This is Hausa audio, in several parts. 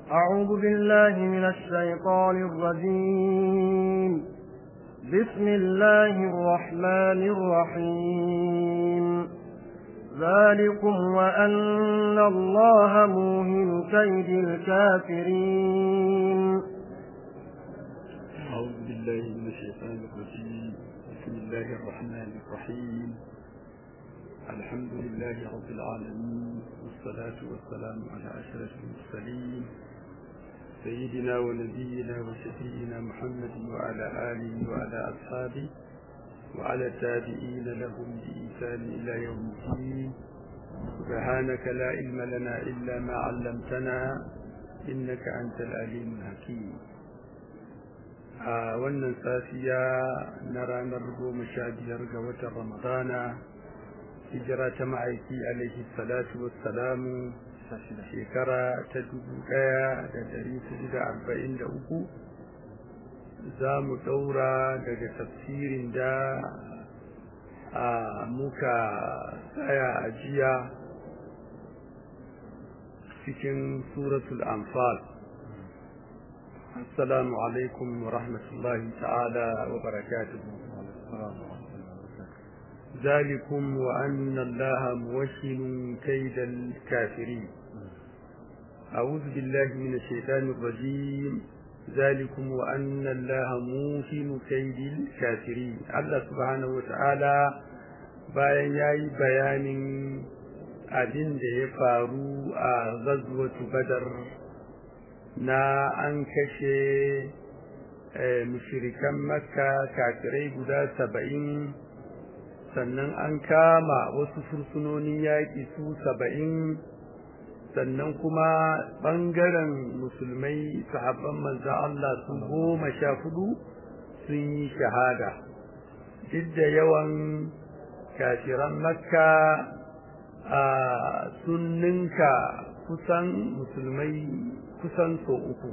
أعوذ بالله من الشيطان الرجيم بسم الله الرحمن الرحيم ذلكم وأن الله موهن كيد الكافرين أعوذ بالله من الشيطان الرجيم بسم الله الرحمن الرحيم الحمد لله رب العالمين والصلاة والسلام على أشرف المرسلين سيدنا ونبينا وشفينا محمد وعلى آله وعلى أصحابه وعلى التابعين لهم بإحسان إلى يوم الدين سبحانك لا علم لنا إلا ما علمتنا إنك أنت العليم الحكيم a wannan safiya na ranar goma sha biyar ga watan ramadana hijira ta ma'aiki alaihi salatu wassalamu shekara ta dubu ɗaya da dari hudu da arba'in da uku za mu ɗaura daga tafsirin da a muka tsaya a jiya cikin suratul anfal السلام عليكم ورحمة الله تعالى وبركاته ذلكم وأن الله موشن كيد الكافرين أعوذ بالله من الشيطان الرجيم ذلكم وأن الله موشن كيد الكافرين الله سبحانه وتعالى bayan ya yi bayanin abin da ya faru a zazwatu badar na an kashe mushirikan makka kafirai guda saba'in sannan an kama wasu fursunonin yaƙi su saba'in sannan kuma ɓangaren musulmai sahabban manza Allah su goma sha hudu sun yi shahada duk da yawan kafiran makka a sun ninka kusan musulmai kusan so uku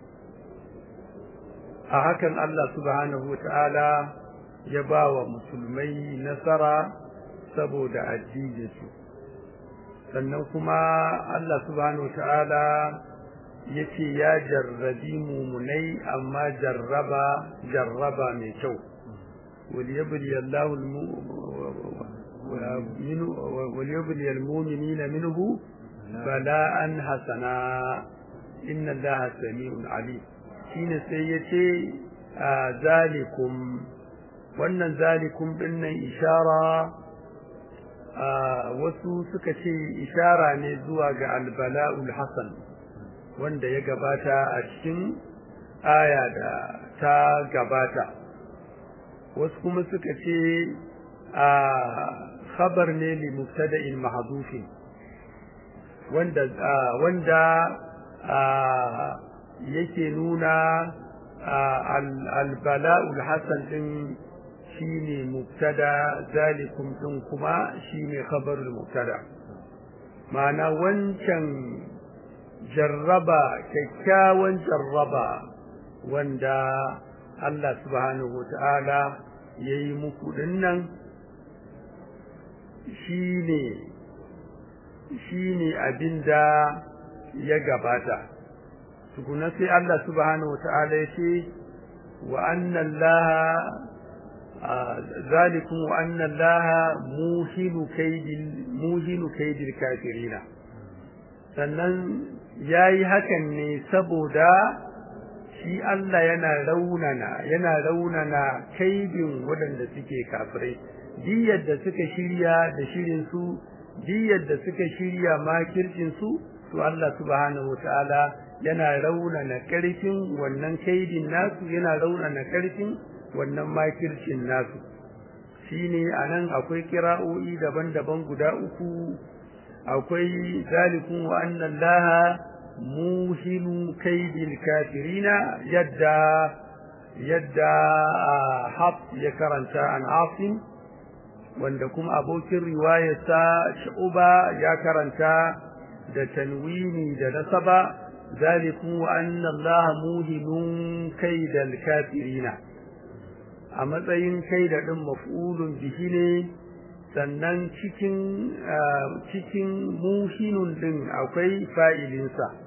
a hakan Allah subhanahu ta'ala ya ba wa musulmai nasara saboda addininsu sannan kuma Allah subhanahu ta'ala ya ce ya jarrabi mumunai amma jarraba jarraba mai kyau وليبلي الله وليبلي المؤمنين منه بلاء حسنا inna allaha sami'un alim shine sai yace zalikum wannan zalikum dinnan ishara wasu suka ce ishara ne zuwa ga albala'ul hasan wanda ya gabata a cikin aya da ta gabata wasu kuma suka ce a khabar ne li mubtada'in mahdufin wanda wanda yake nuna albala'ul hasan din shine mubtada zalikum din kuma shine khabarul mubtada ma'ana wancan jarraba kyakkyawan jarraba wanda Allah subhanahu wata'ala yayi muku dinnan shine shine abinda ya gabata tukuna sai Allah subhanahu wata'ala ya ce wa anna Allah zalikum wa anna Allah muhinu kaidil muhinu kaidil kafirina sannan yayi hakan ne saboda shi Allah yana raunana yana raunana kaidin waɗanda suke kafirai diyar da suka shirya da shirin su diyar da suka shirya makircin su to Allah subhanahu wataala yana raunana karfin wannan kaidin nasu yana raunana karfin wannan makircin nasu shine anan akwai kira'o'i daban-daban guda uku akwai zalikum wa anna allaha muhinu kaidil kafirina yadda yadda haf ya karanta an asim wanda kuma abokin riwayarsa shu'ba ya karanta da tanwini da nasaba zalikum wa anna allaha muhinun kaidal kafirina a matsayin kaida din maf'ulun bihi ne sannan cikin cikin muhinun din akwai fa'ilinsa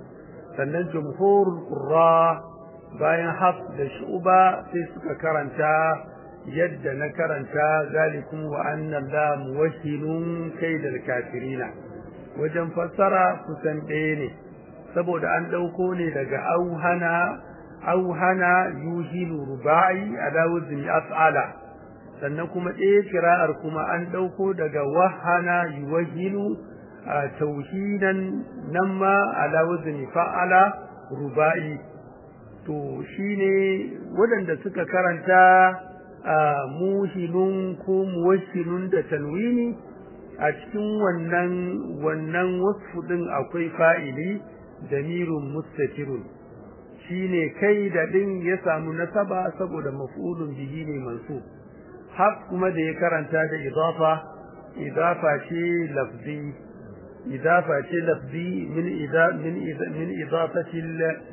sannan jumhurul qurra bayan haf da shuba sai suka karanta yadda na karanta zalikum wa anna la muwahhilun kaidal kafirina wajen fassara kusan ɗaya ne saboda an ɗauko ne daga auhana auhana yuhilu rubai ala wazni af'ala sannan kuma ɗaya kira'ar kuma an ɗauko daga wahana yuwahilu tauhidan nan ma ala wazni fa'ala rubai to shine waɗanda suka karanta muhilun ko muwashilun da tanwini a cikin wannan wannan wasfu din akwai fa'ili damirun mustatirun shine kai da din ya samu nasaba saboda maf'ulun bihi ne mansub haq kuma da ya karanta da idafa idafa ce lafzi idafa ce lafzi min ida min ida min idafati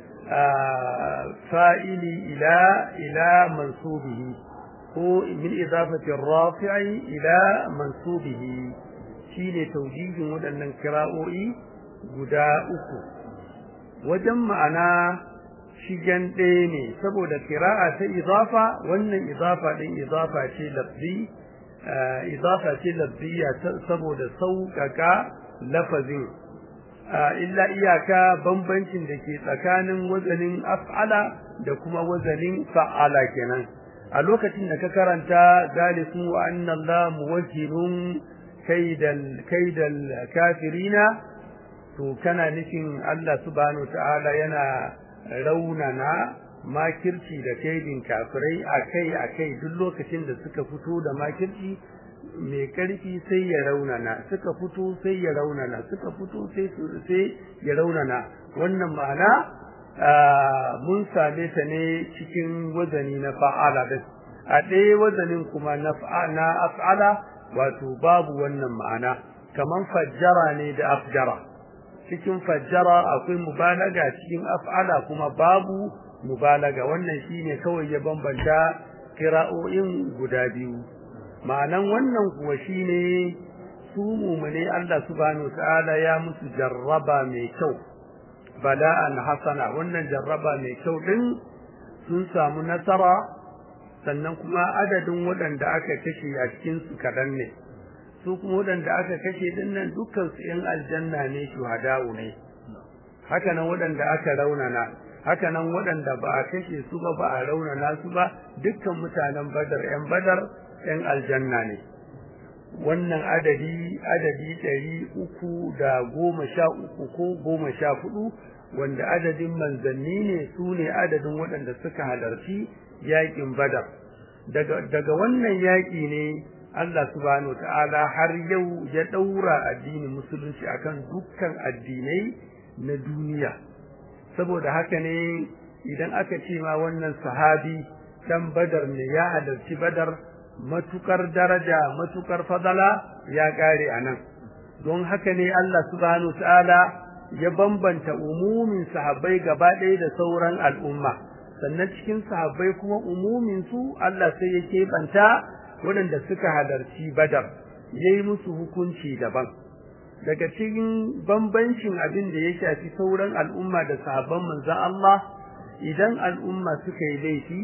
fa'ili ila ila mansubihi ko min idafati rafi'i ila mansubihi shine taujihin waɗannan kira'o'i guda uku wajen ma'ana shigen ɗaya ne saboda kira'a ta idafa wannan idafa ɗin idafa ce lafzi idafa ce lafziya saboda sauƙaƙa lafazin illa iyaka bambancin da ke tsakanin wazanin af'ala da kuma wazanin fa'ala kenan a lokacin da ka karanta zalikum wa anna Allah muwajjirun kaidal kaidal kafirina to kana nufin Allah subhanahu ta'ala yana raunana makirci da kaidin kafirai akai akai duk lokacin da suka fito da makirci mai karfi sai ya raunana suka fito sai ya raunana suka fito sai sai ya raunana wannan ma'ana mun same ta ne cikin wazani na fa'ala din a ɗaya wazanin kuma na na af'ala wato babu wannan ma'ana kaman fajjara ne da afjara cikin fajjara akwai mubalaga cikin af'ala kuma babu mubalaga wannan shine kawai ya bambanta kira'o'in guda biyu ma'anan wannan kuwa shine su mumune Allah subhanahu ta'ala ya musu jarraba mai kyau bala'an hasana wannan jarraba mai kyau din sun samu nasara sannan kuma adadin waɗanda aka kashe a cikin su kaɗan ne su kuma waɗanda aka kashe din nan dukkan su ƴan aljanna ne shuhada'u ne haka nan waɗanda aka raunana haka nan waɗanda ba a kashe su ba ba a raunana su ba dukkan mutanen badar ƴan badar ƴan aljanna ne wannan adadi adadi ɗari uku da goma sha uku ko goma sha hudu wanda adadin manzanni ne su ne adadin waɗanda suka halarci yaƙin badar daga, daga wannan yaƙi ne Allah subhanahu ta'ala har yau ya ɗaura addinin musulunci akan dukkan addinai na duniya saboda haka ne idan aka ce ma wannan sahabi dan badar ne ya halarci badar matukar daraja matukar fadala ya kare anan don haka ne Allah subhanahu ta'ala ya bambanta umumin sahabbai gaba ɗaya da sauran al'umma sannan cikin sahabbai kuma umumin su Allah sai ya keɓanta waɗanda suka halarci badar yayi musu hukunci daban daga cikin bambancin abin da ya shafi sauran al'umma da sahabban manzon Allah idan al'umma suka yi laifi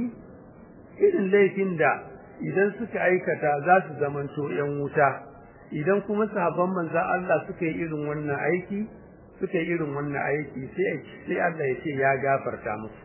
irin laifin da idan suka aikata za su zamanto ‘yan wuta, idan kuma sahabban manzan Allah suka yi irin wannan aiki, suka yi irin wannan aiki sai Allah ya ce ya gafarta musu.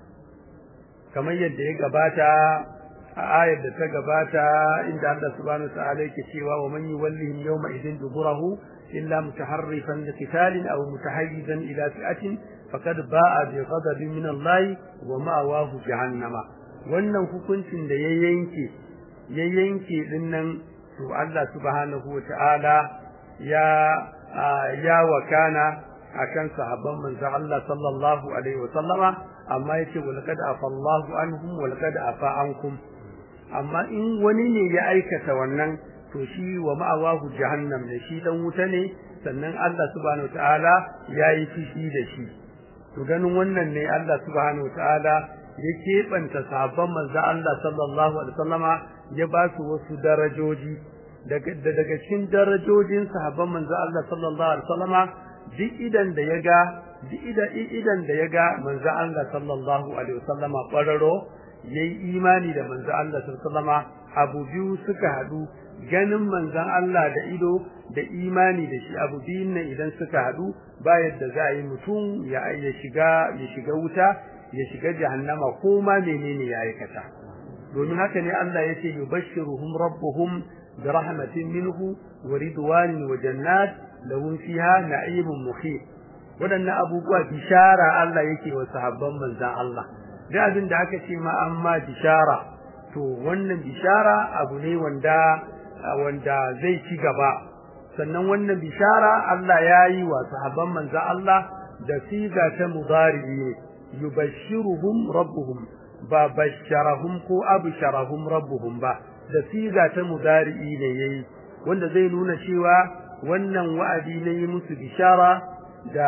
Kamar yadda ya gabata a ayar da ta gabata inda Allah subhanahu wa ta'ala yake cewa wa man yuwallihim yawma idin duburahu illa mutaharrifan li qitalin aw mutahayyizan ila fi'atin faqad ba'a bi ghadabin min Allah wa ma'awahu jahannama wannan hukuncin da ya yanke ya yanke din nan to Allah subhanahu wata'ala ya ya wakana akan sahabban manzo Allah sallallahu alaihi wa sallama amma yace wal qad afallahu anhum wal qad afa ankum amma in wani ne ya aikata wannan to shi wa ma'awahu jahannam ne shi dan wuta ne sannan Allah subhanahu wata'ala yayi fishi da shi to ganin wannan ne Allah subhanahu wata'ala ya keɓanta sahabban manzo Allah sallallahu alaihi wasallama ya ba su wasu darajoji daga daga cikin darajojin sahabban manzo Allah sallallahu alaihi wasallama duk idan da ya ga duk idan da ya ga manzo Allah sallallahu alaihi wasallama ƙwararo yayi imani da manzo Allah sallallahu alaihi wasallama abu biyu suka haɗu ganin manzon Allah da ido da imani da shi abu biyun nan idan suka haɗu ba yadda za a yi mutum ya shiga ya shiga wuta ya shiga jahannama ko ma menene ya aikata domin haka ne Allah ya ce yubashshiruhum rabbuhum bi rahmatin minhu wa ridwanin wa jannat lahum fiha na'imun muqim wadannan abubuwa bishara Allah yake wa sahabban manzon Allah da abin da aka ce ma amma bishara to wannan bishara abu ne wanda wanda zai ci gaba sannan wannan bishara Allah ya yi wa sahabban manzo Allah da siga ta mudari ne yubashshiruhum rabbuhum ba basharahum ko absharahum rabbuhum ba da siga ta mudari ne yayi wanda zai nuna cewa wannan wa'adi ne yi musu bishara da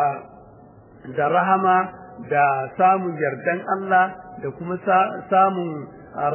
da rahama da samun yardan Allah da kuma samun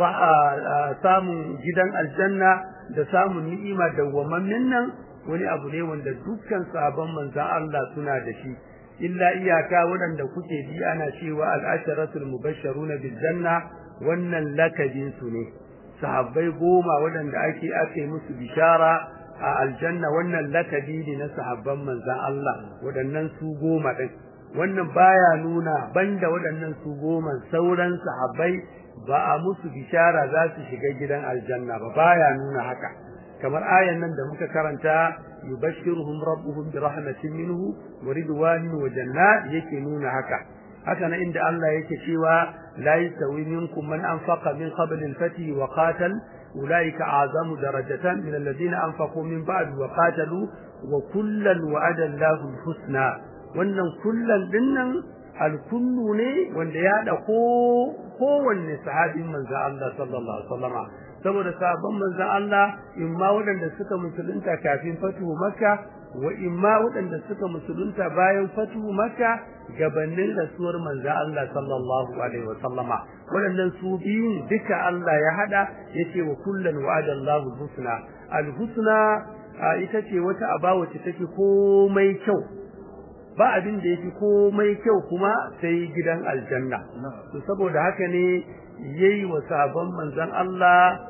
samun gidan aljanna da samun ni'ima dawwamammin nan wani abu ne wanda dukkan sabon manzan Allah suna da shi illa iyaka waɗanda kuke ji ana cewa al'asharatul mubashsharuna bil janna wannan lakabin su ne sahabbai goma waɗanda ake ake musu bishara a aljanna wannan lakabi ne na sahabban manzan Allah waɗannan su goma ɗin wannan baya nuna banda waɗannan su goma sauran sahabbai ba a musu bishara za su shiga gidan aljanna ba baya nuna haka kamar ayan nan da muka karanta yubashshiruhum rabbuhum bi rahmatin minhu wa ridwanin wa jannat yake nuna haka haka nan inda Allah yake cewa la yastawi minkum man anfaqa min qabl al-fath wa qatal ulaika a'zamu darajatan min alladhina anfaqu min ba'd wa qatalu wa kullan wa'ada Allahu al-husna wannan kullan dinnan alkullu ne wanda ya da ko kowanne sahabin manzo Allah sallallahu alaihi wasallama saboda sahabban manzo Allah imma waɗanda suka musulunta kafin fatuhu makka wa imma waɗanda suka musulunta bayan fatuhu makka gabanin rasuwar manzo Allah sallallahu alaihi wasallama waɗannan su biyun duka Allah ya hada yace wa kullan wa'ada Allahu husna al-husna ita ce wata aba wacce take komai kyau ba abin da yafi komai kyau kuma sai gidan aljanna to saboda haka ne yayi wa sabon manzon Allah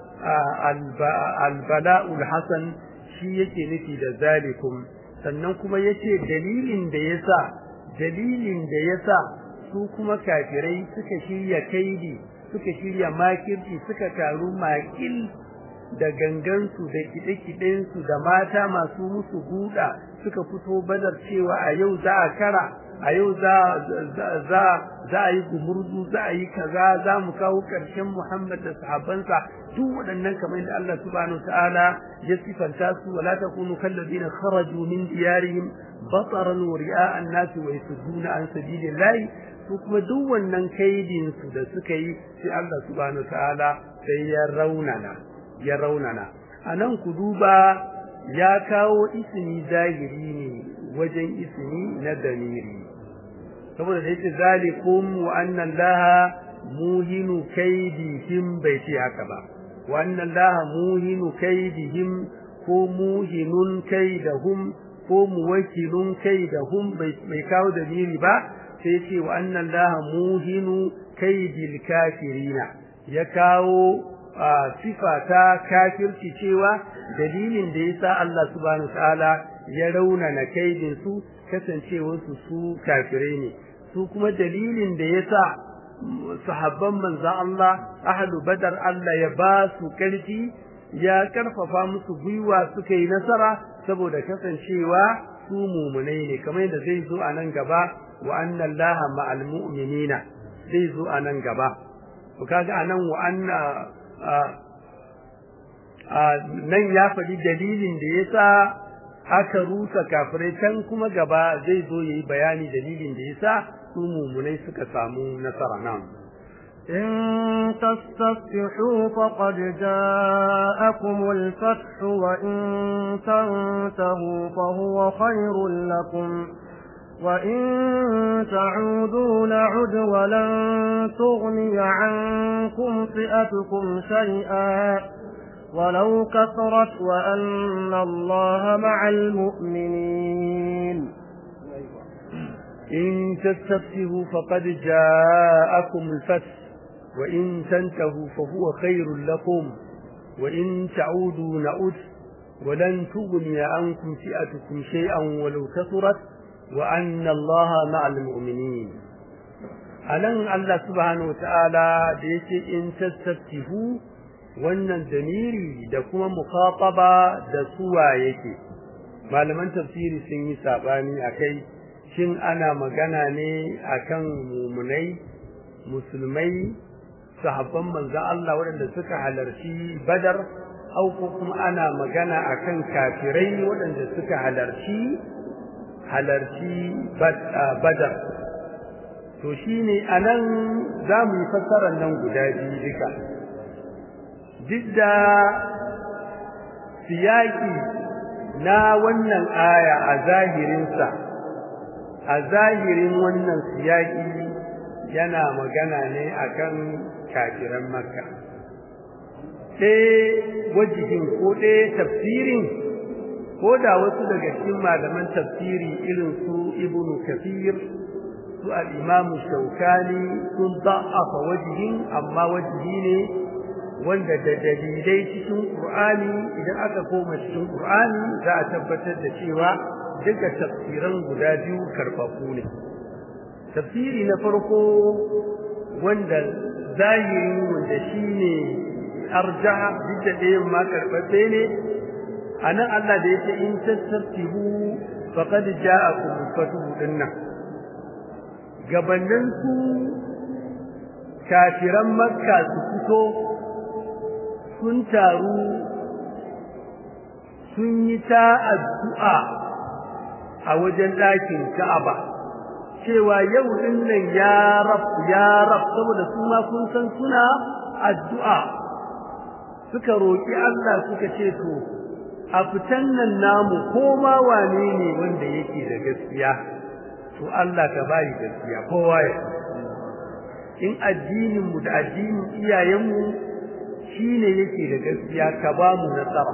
albala'ul hasan shi yake nufi da zalikum sannan kuma yace dalilin da yasa dalilin da yasa su kuma kafirai suka shirya kaidi suka shirya makirci suka taru makil da gangansu da kiɗe-kiɗensu da mata masu musu buɗa suka fito badar cewa a yau za a kara a yau za za za a yi gumurzu za a yi kaza za mu kawo ƙarshen Muhammad da sahabbansa duk waɗannan kamar da Allah subhanahu ta'ala ya sifanta su wala takunu kalladina kharaju min diyarihim bataran wa ri'a an-nas wa yasudduna an sabilillahi su kuma duk wannan kaidin su da suka yi sai Allah subhanahu ta'ala sai ya raunana ya raunana anan ku duba ya kawo ismi zahiri ne wajen ismi na damiri saboda da yake zalikum wa anna allaha muhinu kaidihim bai ce haka ba wa anna allaha muhinu kaidihim ko muhinun kaidahum ko muwakilun kaidahum bai kawo damiri ba sai ce wa anna allaha muhinu kaidil kafirina ya kawo sifa ta kafirci cewa dalilin da yasa Allah subhanahu wataala ya raunana kaidin su kasancewar su su kafirai ne su kuma dalilin da yasa sahabban manzon Allah ahlu badar Allah ya ba su karfi ya karfafa musu gwiwa suka yi nasara saboda kasancewa su mumunai ne kamar yadda zai zo a nan gaba wa anna allaha ma'al mu'minina zai zo a nan gaba to kaga anan wa anna nan ya faɗi dalilin da ya sa aka rusa kafirai can kuma gaba zai zo ya yi bayani dalilin da ya sa su mummunai suka samu nasara nan. إن تستفتحوا فقد جاءكم الفتح وإن تنتهوا فهو خير لكم وإن تعودوا نعد ولن تغني عنكم فئتكم شيئا ولو كثرت وأن الله مع المؤمنين إن تستفتحوا فقد جاءكم الفتح وإن تنتهوا فهو خير لكم وإن تعودوا نعود ولن تغني عنكم فئتكم شيئا ولو كثرت وأن الله مع المؤمنين anan Allah subhanahu wataala da yake in tastaftihu wannan damiri da kuma mukhataba da suwa yake malaman tafsiri sun yi sabani akai shin ana magana ne akan mumunai musulmai sahabban manzon Allah waɗanda suka halarci Badar au ko kuma ana magana akan kafirai waɗanda suka halarci halarci Badar to shine anan zamu yi fassarar nan guda biyu duka duk da siyaki na wannan aya a zahirinsa a zahirin wannan siyaki yana magana ne akan kafiran makka ɗaya wajihin ko ɗaya tafsirin ko da wasu daga cikin malaman tafsiri irin su ibnu kafir su al'imamu shaukani sun da'afa wajihin amma wajihi ne wanda da dalilai cikin ƙur'ani idan aka koma cikin ƙur'ani za a tabbatar da cewa duka tafsiran guda biyu karɓaɓɓu ne tafsiri na farko wanda zahiri wanda shi ne arja duk da ɗayan ma karɓaɓɓe ne a nan Allah da ya ce in tattaftihu faqad ja'akum fatuhu dinnan gabanin su kafiran makka su fito sun taru sun yi ta addu'a a wajen ɗakin ka'aba cewa yau din nan ya rab ya rab saboda su ma kun san suna addu'a suka roki Allah suka ce to a fitan nan namu ko ma wane ne wanda yake da gaskiya to Allah ka bayi gaskiya kowa ya in addinin mu da addinin iyayen mu shine yake da gaskiya ka ba mu nasara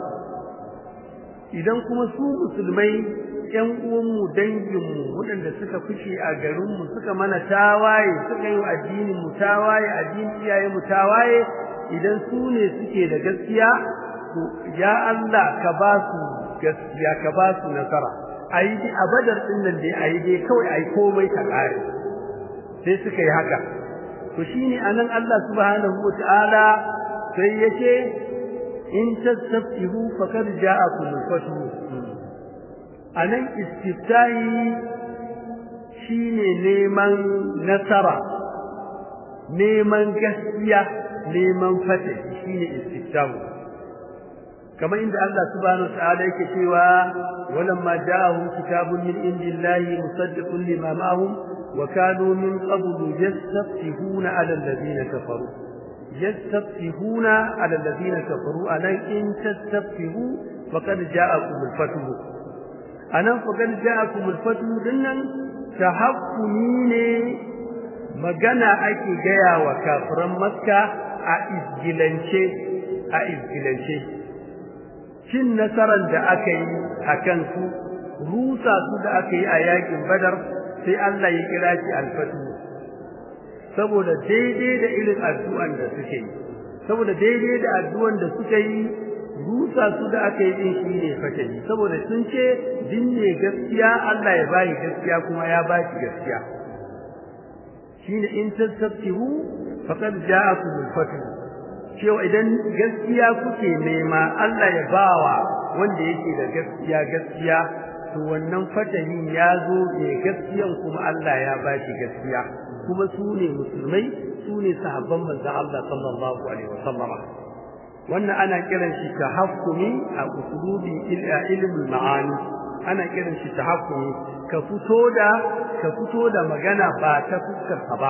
idan kuma su musulmai ƴan uwanmu danginmu waɗanda suka fice a garinmu suka mana tawaye suka yi addinin mu tawaye addinin iyayen mu tawaye idan su ne suke da gaskiya to ya Allah ka ba su gaskiya ka ba su nasara ayi dai a badar din nan dai ayi dai kawai ayi komai ta kare sai suka yi haka to shine anan Allah subhanahu wataala sai yace in tastabtihu faqad ja'akum al-fathu anan istiftahi shine neman nasara neman gaskiya neman fata shine istiftahu kamar inda Allah subhanahu wataala yake cewa walamma ja'ahum kitabun min indillahi musaddiqun lima ma'ahum wa kanu min qablu yastaftihuna 'ala alladhina kafaru yastaftihuna 'ala alladhina kafaru anan in tastaftihu faqad ja'akum al-fathu anan faqad ja'akum al-fathu dinnan tahakkumi ne magana ake gaya wa kafiran makka a izgilance a izgilance cin nasarar da aka yi a kansu rusa su da aka yi a yakin badar sai Allah ya kira shi alfatu saboda daidai da irin addu'an da suke yi saboda daidai da addu'an da suka yi rusa su da aka yi din shi ne fatahi saboda sun ce dinne gaskiya Allah ya bayi gaskiya kuma ya baki gaskiya shine in tasabtihu faqad ja'akum al-fathu cewa idan gaskiya kuke nema Allah ya bawa wanda yake da gaskiya gaskiya to wannan fatahin ya zo ne gaskiyan kuma Allah ya bashi gaskiya kuma su ne musulmai su ne sahabban manzon Allah sallallahu alaihi wasallam wannan ana kiran shi tahakkumi a usulubi ilmul ma'ani ana kiran shi tahakkumi ka fito da ka fito da magana ba ta fuskar ba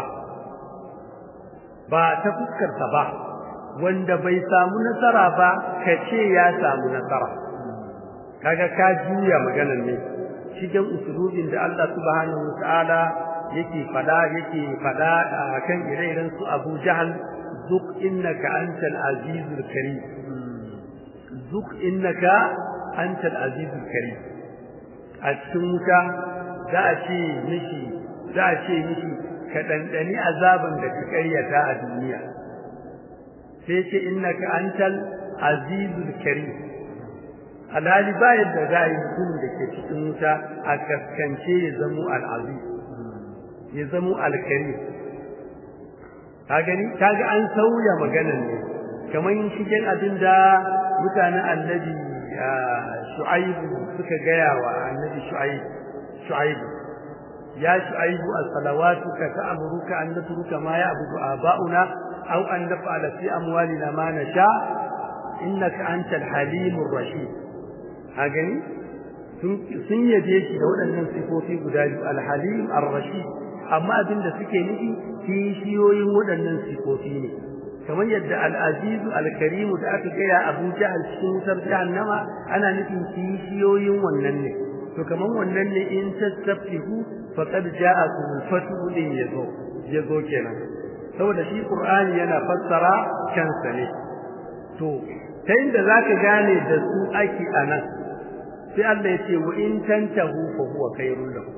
ba ta fuskar ba wanda bai samu nasara ba ka ce ya samu nasara kaga ka juya maganar ne cikin usulubin da Allah subhanahu wataala yake fada yake fada kan ire-iren su Abu Jahal zuk innaka antal azizul karim zuk innaka antal azizul karim a cikin wuta za a ce mishi za a ce mishi ka dandani azaban da ka karyata a duniya sai ce innaka antal azizul karim alhali ba yadda za a yi mutumin da ke cikin wuta a kaskance ya zamo al'aziz ya zamo alkarim ka gani kaga an sauya maganan ne kamar shigen abin da mutanen annabi shu'aibu suka gaya wa annabi shu'aibu ya shu'aibu as-salawatuka ta'muruka an natruka ma ya'budu aba'una aw an naf'ala fi amwalina ma nasha innaka antal halimur rashid ha gani sun yaje shi da waɗannan sifofi guda biyu al-halim ar-rashid amma abin da suke nufi kishiyoyin waɗannan sifofi ne kamar yadda al-azizu al-karimu da aka gaya Abu Jahl cikin wutar jahannama ana nufin kishiyoyin wannan ne to kamar wannan ne in tasabbihu faqad ja'akum al-fathu din yazo yazo kenan saboda shi Qur'ani yana fassara kansa ne to ta inda zaka gane da su ake anan sai Allah ya ce wa in tantahu fa huwa khairul lakum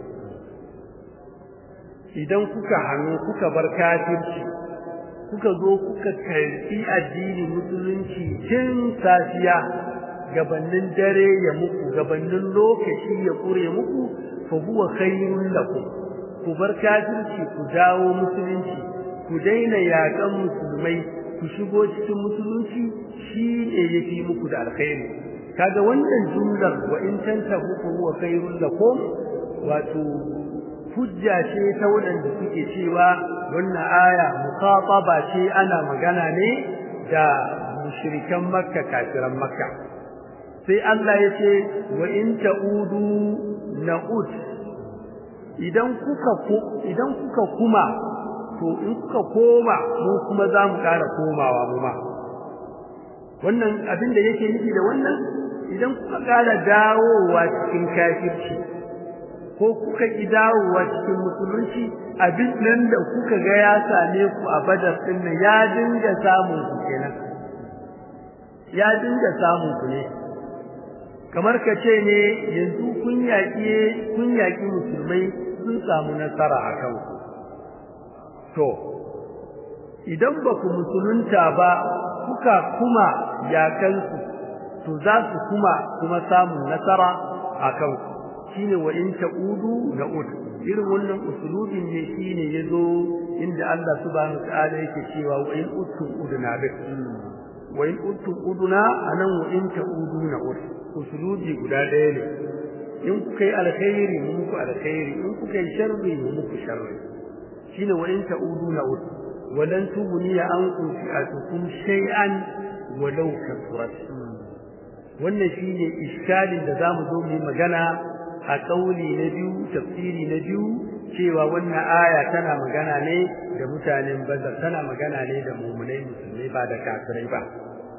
idan kuka hannu kuka bar kafirci kuka zo kuka karbi addini musulunci tun safiya gabanin dare ya muku gabanin lokaci ya kure muku fa huwa khairul lakum ku bar kafirci ku dawo musulunci ku daina yakan musulmai ku shigo cikin musulunci shi ne yafi muku da alkhairi kaga wannan jumlar wa in tantahu fa huwa khairul lakum wato hujja ce ta waɗanda suke cewa wannan aya muqataba ce ana magana ne da mushrikan makka kafiran makka sai Allah ya ce wa in ta'udu na'ud idan kuka idan kuka kuma to in kuka koma mu kuma za mu ƙara komawa mu ma wannan abin da yake nufi da wannan idan kuka ƙara dawowa cikin kafirci ko kuka ki dawowa cikin musulunci abin nan da kuka ga ya same ku a badar din nan ya dinga samun ku kenan ya dinga samun ku ne kamar ka ce ne yanzu kun yaƙi kun yaƙi musulmai sun samu nasara a kan ku to idan ba ku musulunta ba kuka kuma yakansu to za su kuma kuma samun nasara a kan ku shine wa in ta'udu na'ud irin wannan usulubin ne shine yazo inda Allah subhanahu ta'ala yake cewa wa in uttum uduna bi wa in uttum uduna anan wa in ta'udu na'ud usulubi guda ɗaya ne in kuka yi alkhairi mu muku alkhairi in kuka yi sharri mu muku sharri shine wa in ta'udu na'ud walan tubniya ankum fi'atukum shay'an walau kasurat wannan shine iskalin da zamu zo mu magana a kauli na biyu tafsiri na biyu cewa wannan aya tana magana ne da mutanen bazar tana magana ne da mu'minai musulmai ba da kafirai ba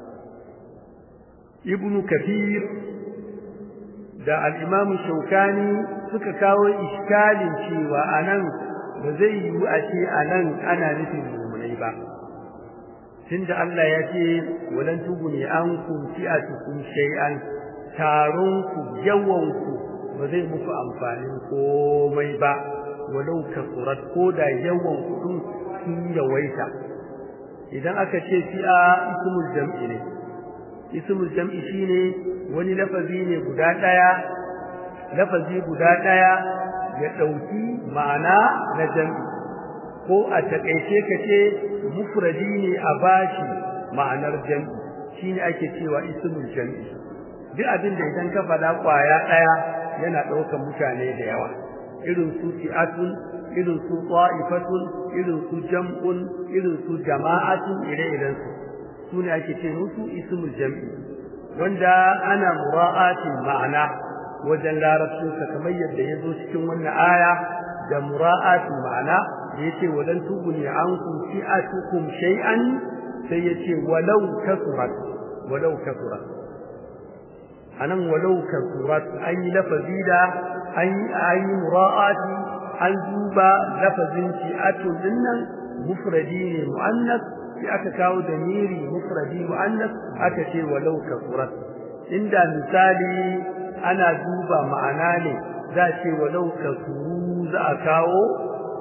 ibnu kathir da al-imam shaukani suka kawo iskalin cewa anan ba zai yiwu a ce anan ana nufin mu'minai ba tunda Allah ya ce walan tuguni ankum fi'atukum shay'an taron ku yawan ku ba zai muku amfanin komai ba walau kasurat ko da yawan kudin sun yawaita idan aka ce fi'a ismul jam'i ne ismul jam'i shine wani lafazi ne guda daya lafazi guda daya ya dauki ma'ana na jam'i ko a takeice kace mufradi ne a bashi ma'anar jam'i shine ake cewa ismul jam'i duk abin da idan ka faɗa kwaya daya yana ɗaukar mutane da yawa irin su fi'atun irin su ta'ifatun irin su jam'un irin su jama'atun ire-iren su sune ake ce musu ismul jam'i wanda ana mura'atin ma'ana wajen larabcin sa kamar yadda ya zo cikin wannan aya da mura'atin ma'ana da yace walan tuguni ankum fi'atukum shay'an sai yace walau kasurat walau kasurat anan walau kasurat an yi lafazi da an yi mura'ati an duba lafazin shi'atun dinnan mufradi ne mu'annas sai aka kawo damiri mufradi mu'annas aka ce walau kasurat inda misali ana duba ma'ana ne za ce walau kasuru za a kawo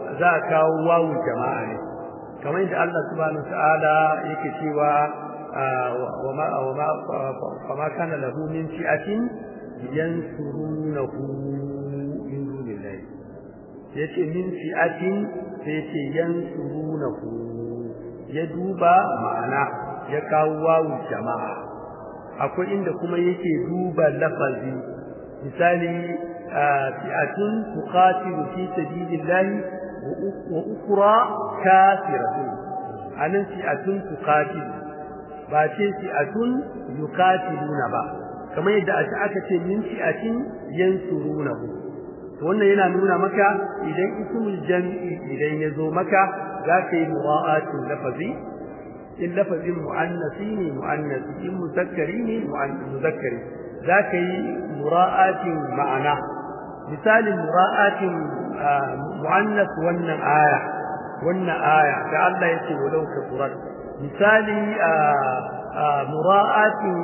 za a kawo wawu jama'a ne kamar yadda Allah subhanahu ta'ala yake cewa wa ma wa ma fa ma kana lahu min fi'atin yansurunahu min dunillahi yace min fi'atin sai yace yansurunahu ya duba ma'ana ya kawo wawu jama'a akwai inda kuma yake duba lafazi misali fi'atun tuqatilu fi sabilillahi wa ukra kafiratun anan fi'atun tuqatilu ba ce fi'atun yuqatiluna ba kamar yadda aka ce min fi'atin yansurunahu to wannan yana nuna maka idan ismul jam'i idan yazo maka zaka yi mura'atin lafazi in lafazin mu'annasi ne mu'annasi in muzakkari ne muzakkari zaka yi mura'atin ma'ana misalin mura'atin mu'annas wannan aya wannan aya da Allah yake walau kafurat misali mura'atin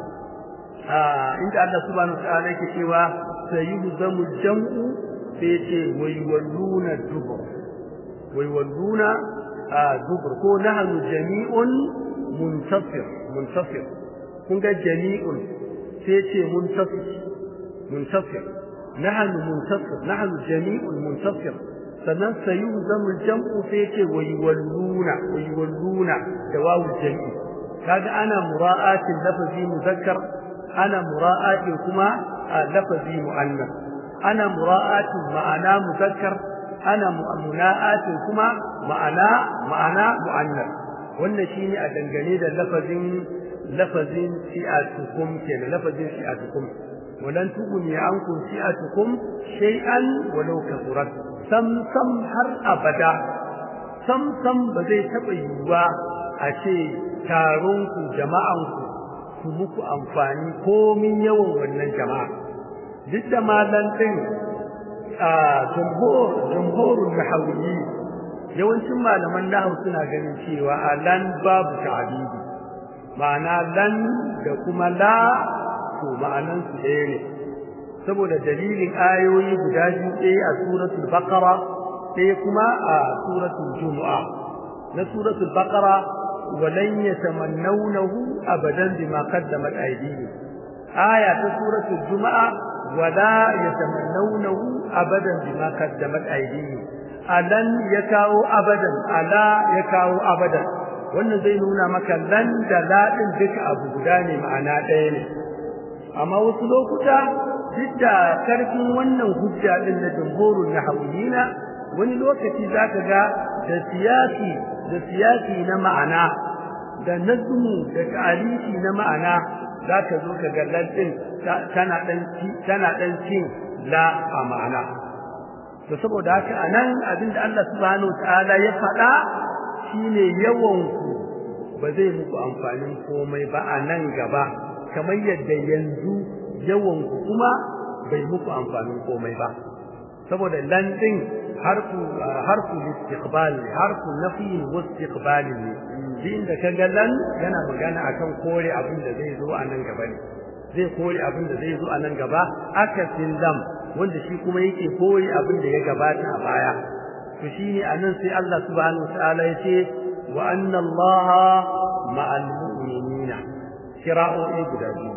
inda Allah subhanahu wa ta'ala yake cewa sayuhzamu jam'u sai yace waywalluna dubur waywalluna dubur ko nahnu jami'un muntasir muntasir kun ga jami'un sai yace muntasir muntasir nahnu muntasir nahnu jami'un muntasir sannan sayuhzamu jam'u sai yace waywalluna waywalluna da wawu jami'i kaga ana mura'atin lafazi muzakkar ana mura'atin kuma lafazi mu'annas ana mura'atin ma'ana muzakkar ana muna'atin kuma ma'ana ma'ana mu'annas wannan shine a dangane da lafazin lafazin fi'atukum kenan lafazin fi'atukum walan tughni ankum fi'atukum shay'an walau kathurat sam sam har abada sam sam ba zai taba yiwuwa a ce taron ku jama'an ku su muku amfani komin yawan wannan jama'a duk da malan din a jumhur jumhurul nahawiyyi yawancin malaman nahwu suna ganin cewa alan babu ta'didi ma'ana lan da kuma la to ma'anan su ɗaya ne saboda dalilin ayoyi guda biyu ɗaya a suratul baqara ɗaya kuma a suratul jumu'a na suratul baqara ولن يتمنونه ابدا بما قدمت ايديهم آية سورة الجمعة ولا يتمنونه ابدا بما قدمت ايديهم ألن يكاو ابدا ألا يكاو ابدا wannan zai nuna maka lan da ladin duka abu guda ne ma'ana ɗaya ne amma wasu lokuta duk da karfin wannan hujja din na jumhurun nahawiyina wani lokaci zaka ga da siyasi da siyasi na ma'ana da nazmu da ta'alifi na ma'ana zaka zo ka ga lantin tana dan tana dan cin la a ma'ana to saboda haka anan abinda Allah subhanahu wataala ya faɗa shine yawan ku ba zai muku amfanin komai ba a nan gaba kamar yadda yanzu yawan ku kuma bai muku amfanin komai ba saboda lantin harfu harfu istiqbal harfu nafi wa istiqbal ne din da kaga lan yana magana akan kore abin da zai zo a nan gaba ne zai kore abin da zai zo a nan gaba akasin lam wanda shi kuma yake kore abin da ya gabata a baya to shine anan sai Allah subhanahu wataala yace wa anna Allah ma'al mu'minina kira'o'i guda biyu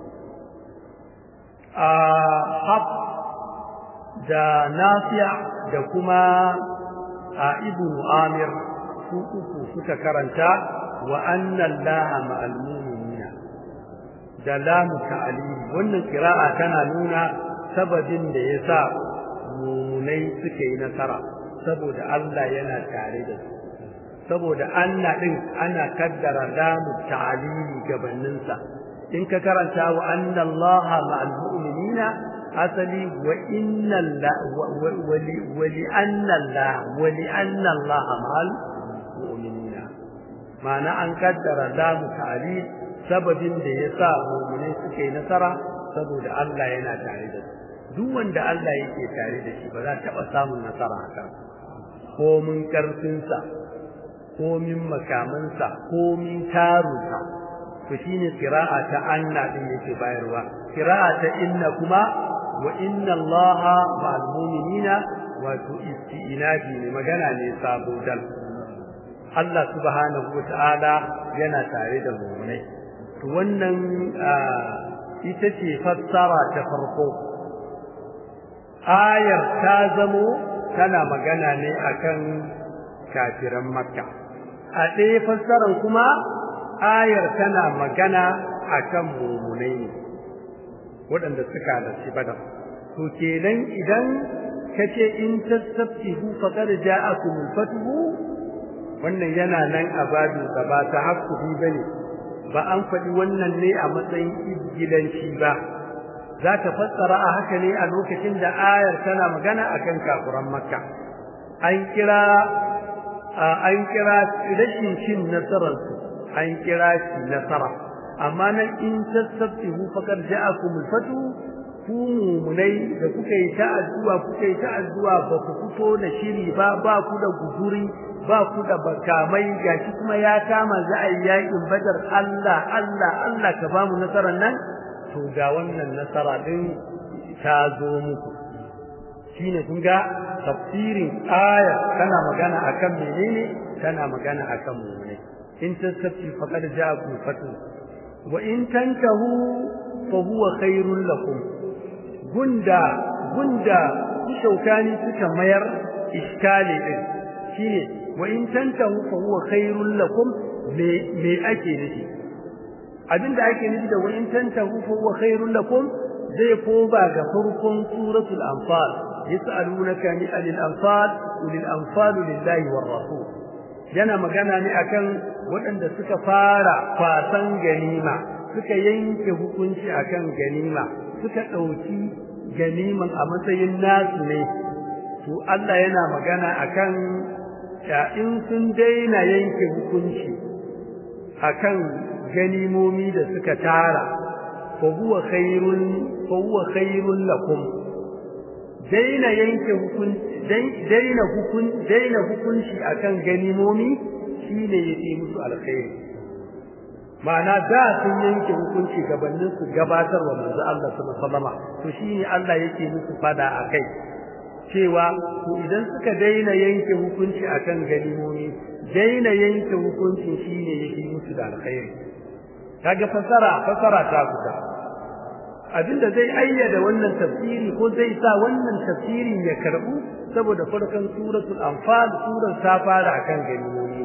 a hab da nafi'a da kuma a ibnu amir su uku suka karanta wa anna allaha ma'al mu'minina da lamu ta'alili wannan qira'a tana nuna sababin da yasa mu'minai suka yi nasara saboda Allah yana tare da su saboda anna din ana kaddara lamu ta'alili gabanin sa in ka karanta wa anna allaha ma'al mu'minina asali wa inna wa li anna allah wa li anna allah ma'al mu'minina ma'ana an kaddara lamu ta'alil sababin da yasa mu'minai suka yi nasara saboda Allah yana tare da su duk wanda Allah yake tare da shi ba za ta taba samun nasara haka ko mun karfin sa ko min makaman sa ko min tarunsa to shine qira'a ta anna din yake bayarwa qira'a ta inna kuma wa inna allaha ma'al mu'minina wato isti'inabi ne magana ne sabo dal Allah subhanahu wata'ala yana tare da mu'minai to wannan ita ce fassara ta farko ayar ta zamo tana magana ne akan kafiran makka a ɗaya fassarar kuma ayar tana magana akan mu'minai ne waɗanda suka halarci badar to kenan idan kace in tasabbihu faqad ja'akum al-fathu wannan yana nan a babin sa ba ta hakuri bane ba an faɗi wannan ne a matsayin izgilanci ba za ta fassara a haka ne a lokacin da ayar tana magana akan kafuran makka an kira an kira rashin cin nasarar su an kira shi nasara amma nan in tasabbihu faqad ja'akum al-fathu ku mumunai da kuka yi ta addu'a kuka yi ta addu'a ba ku fito da shiri ba ba ku da guduri ba ku da bakamai gashi kuma ya kama za a yi yakin badar Allah Allah Allah ka ba mu nasarar nan to ga wannan nasara din ta zo muku shine kun ga tafsirin aya tana magana akan menene tana magana akan mumunai in tasabbi faqad ja'akum fatu wa in tantahu fa huwa khairul lakum gunda gunda shaukani suka mayar iskali din shine wa in tantahu fa huwa khairul lakum me me ake nufi abinda ake nufi da wa in tantahu fa huwa khairul lakum zai koba ga farkon suratul anfal yas'alunaka ni anil anfal ulil anfal lillahi war rasul yana magana ne akan waɗanda suka fara kwasan ganima suka yanke hukunci akan ganima suka ɗauki ganiman a matsayin nasu ne to Allah yana magana akan in sun daina yanke hukunci akan ganimomi da suka tara fa huwa khairun fa huwa khairun lakum daina yanke hukunci daina hukunci daina hukunci akan ganimomi shine yake musu alkhairi ma'ana da sun yanke hukunci gabanin su gabatar wa manzo Allah sallallahu alaihi wasallam to shine Allah yake musu fada akai cewa to idan suka daina yanke hukunci akan ganimomi daina yanke hukunci shine yake musu da alkhairi kaga fasara fasara ta fita abinda zai ayyada wannan tafsiri ko zai sa wannan tafsirin ya karbu saboda farkon suratul anfal surar ta fara akan ganimomi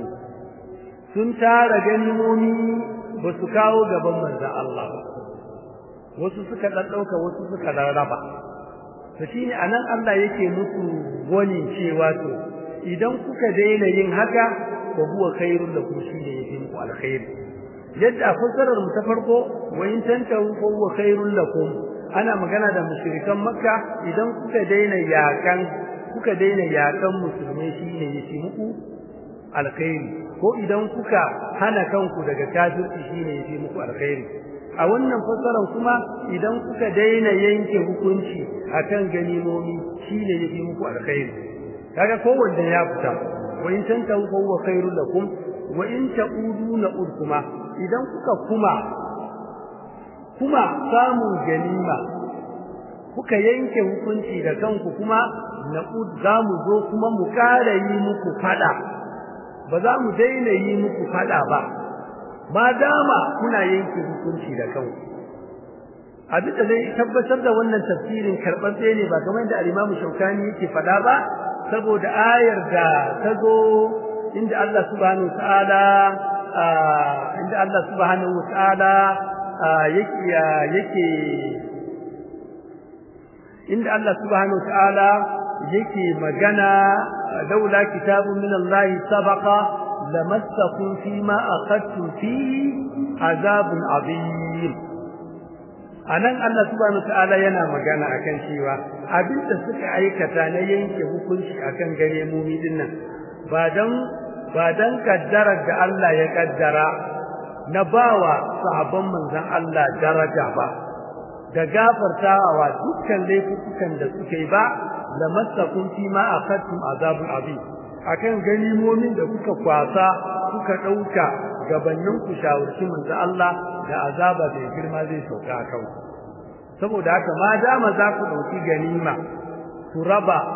sun tara ganimomi ba su kawo gaban manzon Allah ba wasu suka dan dauka wasu suka rarraba to shine anan Allah yake musu wani cewa to idan kuka daina yin haka wa huwa khairul lakum shine yake muku alkhairi yadda fasarar mu ta farko wa in tantahu fa huwa khairul lakum ana magana da mushrikan makka idan kuka daina yakan kuka daina yakan musulmai shine yake muku alkhairi ko idan kuka hana kanku daga kafirci shine yake muku alkhairi a wannan fasaran kuma idan kuka daina yanke hukunci akan ganimomi shine yake muku alkhairi kaga kowanne ya fita wa in tantahu fa huwa khairul lakum wa in ta'udu na'ud kuma idan kuka kuma kuma samun ganima kuka yanke hukunci da kanku kuma na'ud za mu zo kuma mu ƙara yi muku fada ba za mu daina yi muku fada ba ma dama kuna yanke hukunci da kanku abin da zai tabbatar da wannan tafsirin karɓaɓɓe ne ba kamar da al-Imam Shawkani yake fada ba saboda ayar da ta zo inda Allah subhanahu ta'ala inda Allah subhanahu ta'ala yake yake inda Allah subhanahu ta'ala yake magana laula kitabun min Allah sabaqa lamassakum fima akhadtum fihi azabun azim anan Allah subhanahu ta'ala yana magana akan cewa abinda suka aikata na yanke hukunci akan gare mumi dinnan ba dan ba dan kaddarar da Allah ya kaddara na bawa sahabban manzon Allah daraja ba da gafartawa dukkan laifukan da suke ba da masakun fi ma akhadtum azabun azim akan ganimomin da kuka kwasa kuka dauka gabannin ku shawarci manzon Allah da azaba da girma zai sauka akan ku saboda haka ma dama za ku dauki ganima ku raba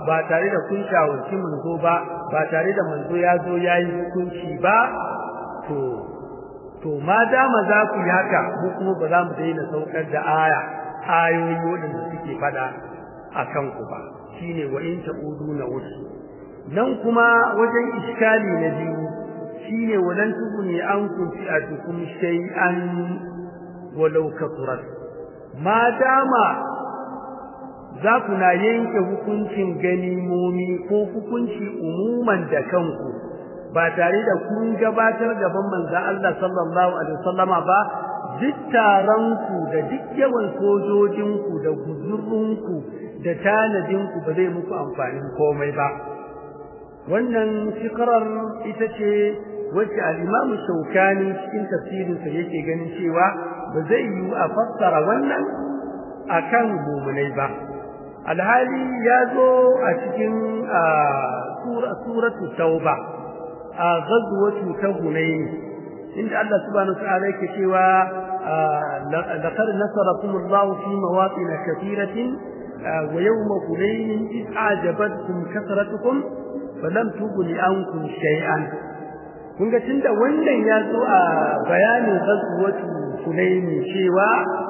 ba tare da kun shawarci manzo ba ba tare da manzo ya zo ya yi hukunci ba to to ma dama za ku yi haka mu kuma ba za mu daina saukar da aya ayoyi waɗanda suke faɗa a kanku ba shine wa in ta'udu na wasu nan kuma wajen iskali na biyu shine walan tuguni an kunti a tukum shay'an walau kasurat ma dama za ku na yanke hukuncin ganimomi ko hukunci umuman da kanku ba tare da kun gabatar gaban manzon Allah sallallahu alaihi wasallama ba duk taronku da duk yawan sojojinku da guzurrunku da tanadinku ba zai muku amfanin komai ba wannan shikarar ita ce wacce al-Imam Shawkani cikin tafsirinsa yake ganin cewa ba zai yi a fassara wannan akan mumunai ba alhali ya zo a cikin suratu tauba a ghazwatu ta hunayn inda Allah subhanahu wa ta'ala yake cewa laqad nasarakum Allah fi mawatin kathiratin wa yawma hunayn id a'jabatkum kasratukum falam tughni ankum shay'an kun ga tunda wannan ya zo a bayanin ghazwatu hunayn cewa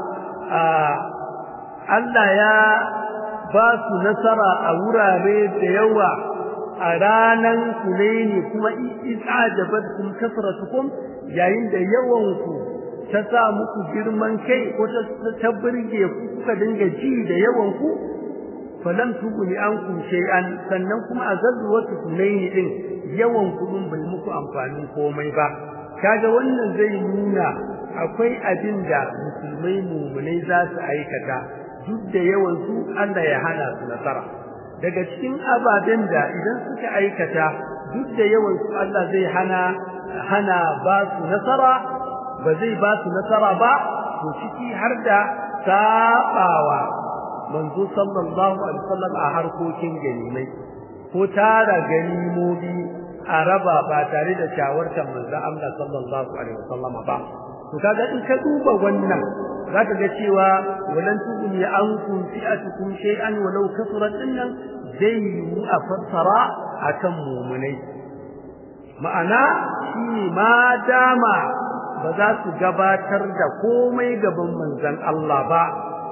Allah ya ba su nasara a wurare da yawa a ranan Hunaini kuma isajabatkum kasratukum yayin da yawan ku ta sa muku girman kai ko ta burge ku kuka dinga ji da yawan ku falam tuguni ankum shay'an sannan kuma a zazzuwatu Hunaini din yawan ku din bai muku amfanin komai ba kaga wannan zai nuna akwai abin da musulmai mumunai za su aikata duk da yawan su Allah ya hana su nasara daga cikin ababen da idan suka aikata duk da yawan su Allah zai hana hana ba su nasara ba zai ba su nasara ba to ciki har da sabawa manzo sallallahu alaihi wasallam a harkokin ganimai ko tara ganimomi a raba ba tare da shawartar manzo Allah sallallahu alaihi wasallam ba to kaga in ka duba wannan zaka ga cewa walan tuguni ankum fi'atukum shay'an walau kasurat dinnan zai yi a fassara akan mu'minai ma'ana shi ma dama ba za su gabatar da komai gaban manzon Allah ba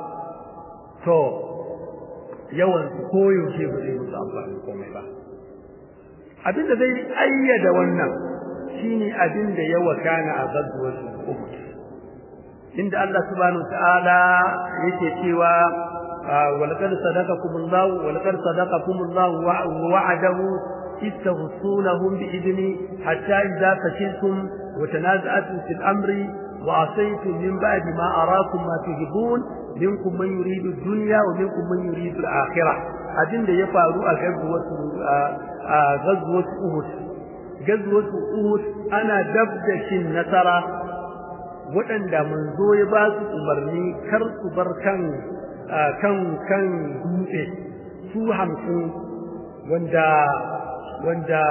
to yawan su koyaushe ba zai musu amfani komai ba abinda zai ayyada wannan shine abinda ya wakana a gazuwar Uhud inda Allah subhanahu ta'ala yake cewa walaqad sadaqakumullahu walaqad sadaqakumullahu wa'adahu istahsunahum bi'idni hatta idza fashiltum wa tanaza'tum fil amri wa asaytum min ba'di ma arakum ma tuhibbun minkum man yuridu ad-dunya wa minkum man yuridu al-akhirah abinda ya faru a gazwatu a gazwatu Uhud gazwatu Uhud ana dabda shin nasara waɗanda manzo ya ba su umarni kar su bar kan kan kan dutse su hamsin wanda wanda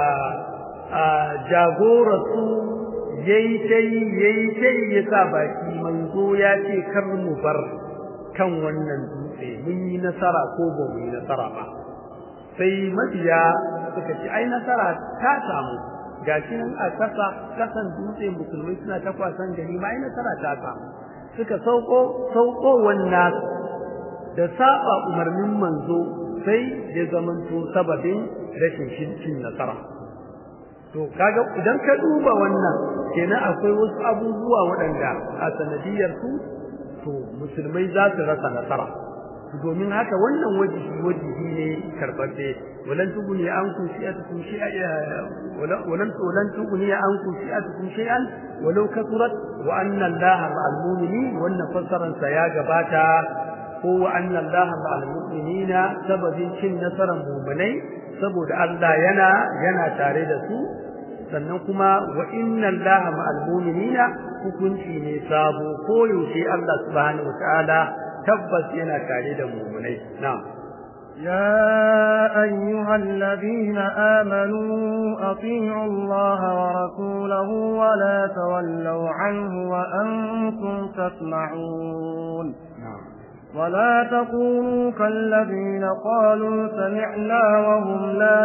jagorarsu yayi tai yayi tai ya sa baki manzo ya ce kar mu bar kan wannan dutse mun yi nasara ko ba mu yi nasara ba sai mabiya suka ce ai nasara ta samu gashi nan a kasa kasan dutse musulmai suna ta kwasan gani ma ai nasara ta samu suka sauko sauko wannan da saba umarnin manzo sai ya zamanto sababin rashin cin nasara to kaga idan ka duba wannan kenan akwai wasu abubuwa waɗanda a sanadiyar su to musulmai za su rasa nasara domin haka wannan wajibi wajibi ne karɓaɓɓe walan tuguni an ku shi'atukum shi'a walan walan tuguni an ku shi'atukum shay'an walau kasurat wa anna allaha ma'al mu'minin wannan fassaran sa ya gabata ko wa anna allaha ma'al mu'minina sababin cin nasaran mu'minai saboda Allah yana yana tare da su sannan kuma wa inna allaha ma'al mu'minina hukunci ne sabo ko yaushe Allah subhanahu wa ta'ala tabbas yana tare da mu'minai na'am يا أيها الذين آمنوا أطيعوا الله ورسوله ولا تولوا عنه وأنتم تسمعون ولا تكونوا كالذين قالوا سمعنا وهم لا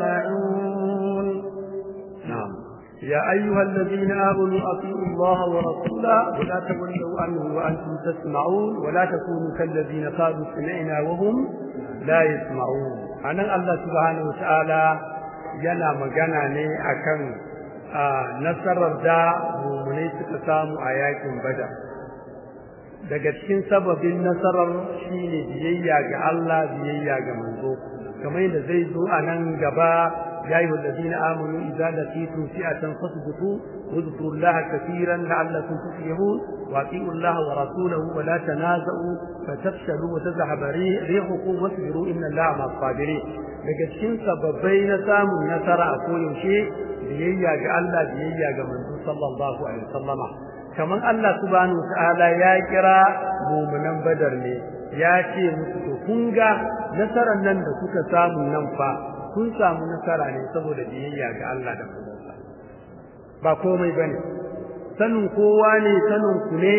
يسمعون نعم يا أيها الذين آمنوا أطيعوا الله ورسوله ولا تولوا عنه وأنتم تسمعون ولا تكونوا كالذين قالوا سمعنا وهم لا يسمعون أنا الله سبحانه وتعالى yana magana ne akan nasarar da mummunai suka samu a yakin bada daga cikin sababin nasarar shine biyayya ga Allah biyayya ga manzo kamar yadda zai zo a nan gaba يا أيها الذين آمنوا إذا لقيتم فئة فاثبتوا واذكروا الله كثيرا لعلكم تفلحون وأطيعوا الله ورسوله ولا تنازعوا فتفشلوا وتذهب ريحكم واصبروا إن الله مع الصابرين daga cikin sababbai na samun nasara a koyaushe biyayya ga Allah biyayya ga manzo sallallahu alaihi wasallama kamar Allah subhanahu wataala ya kira mu'minan badar ne ya ce musu to kun ga nasarar nan da kuka samu nan fa kun samu nasara ne saboda biyayya ga Allah da manzonsa ba komai bane sanin kowa ne sanin ku ne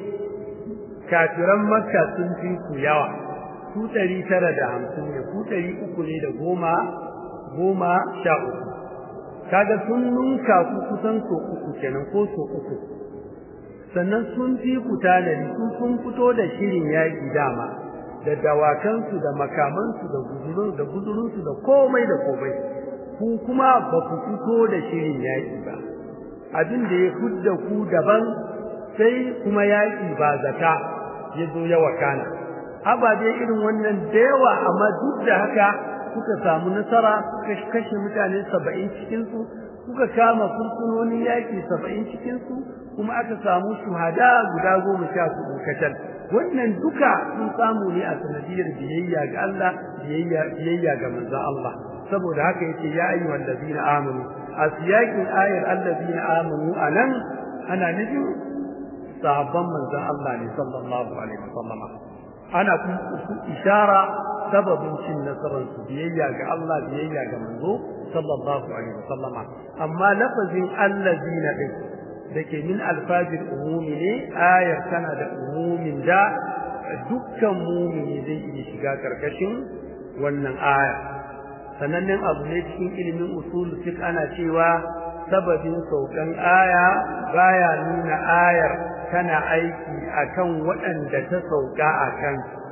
kafiran makka sun fi ku yawa ku ɗari tara da hamsin ne ku ɗari uku ne da goma goma sha uku kaga sun nunka ku kusan so uku kenan ko so uku sannan sun fi ku tanadi su sun fito da shirin yaƙi dama da dawakansu da makamansu da guzurun da guzurunsu da komai da komai ku kuma ba ku fito da shirin yaƙi ba abin da ya fudda ku daban sai kuma yaƙi ba zata ya zo ya wakana ababe irin wannan da yawa amma duk da haka kuka samu nasara kuka kashe mutane saba'in cikinsu kuka kama fursunonin yaƙi saba'in cikinsu kuma aka samu shuhada guda goma sha hudu kacal wannan duka sun samu ne a sanadiyar biyayya ga Allah biyayya biyayya ga manzon Allah saboda haka yace ya ayyuhal ladina amanu a siyakin ayar alladina amanu anan ana nufin sahabban manzon Allah ne sallallahu alaihi wasallam ana kuma ishara sababin cin nasarar su biyayya ga Allah biyayya ga manzo sallallahu alaihi wasallam amma lafazin alladina din dake min alfajir umumi ne ayar tana da umumin da dukkan mumini zai iya shiga karkashin wannan aya sanannen abu ne cikin ilimin usul fiqh ana cewa sababin saukan aya baya nuna ayar tana aiki akan waɗanda ta sauka akan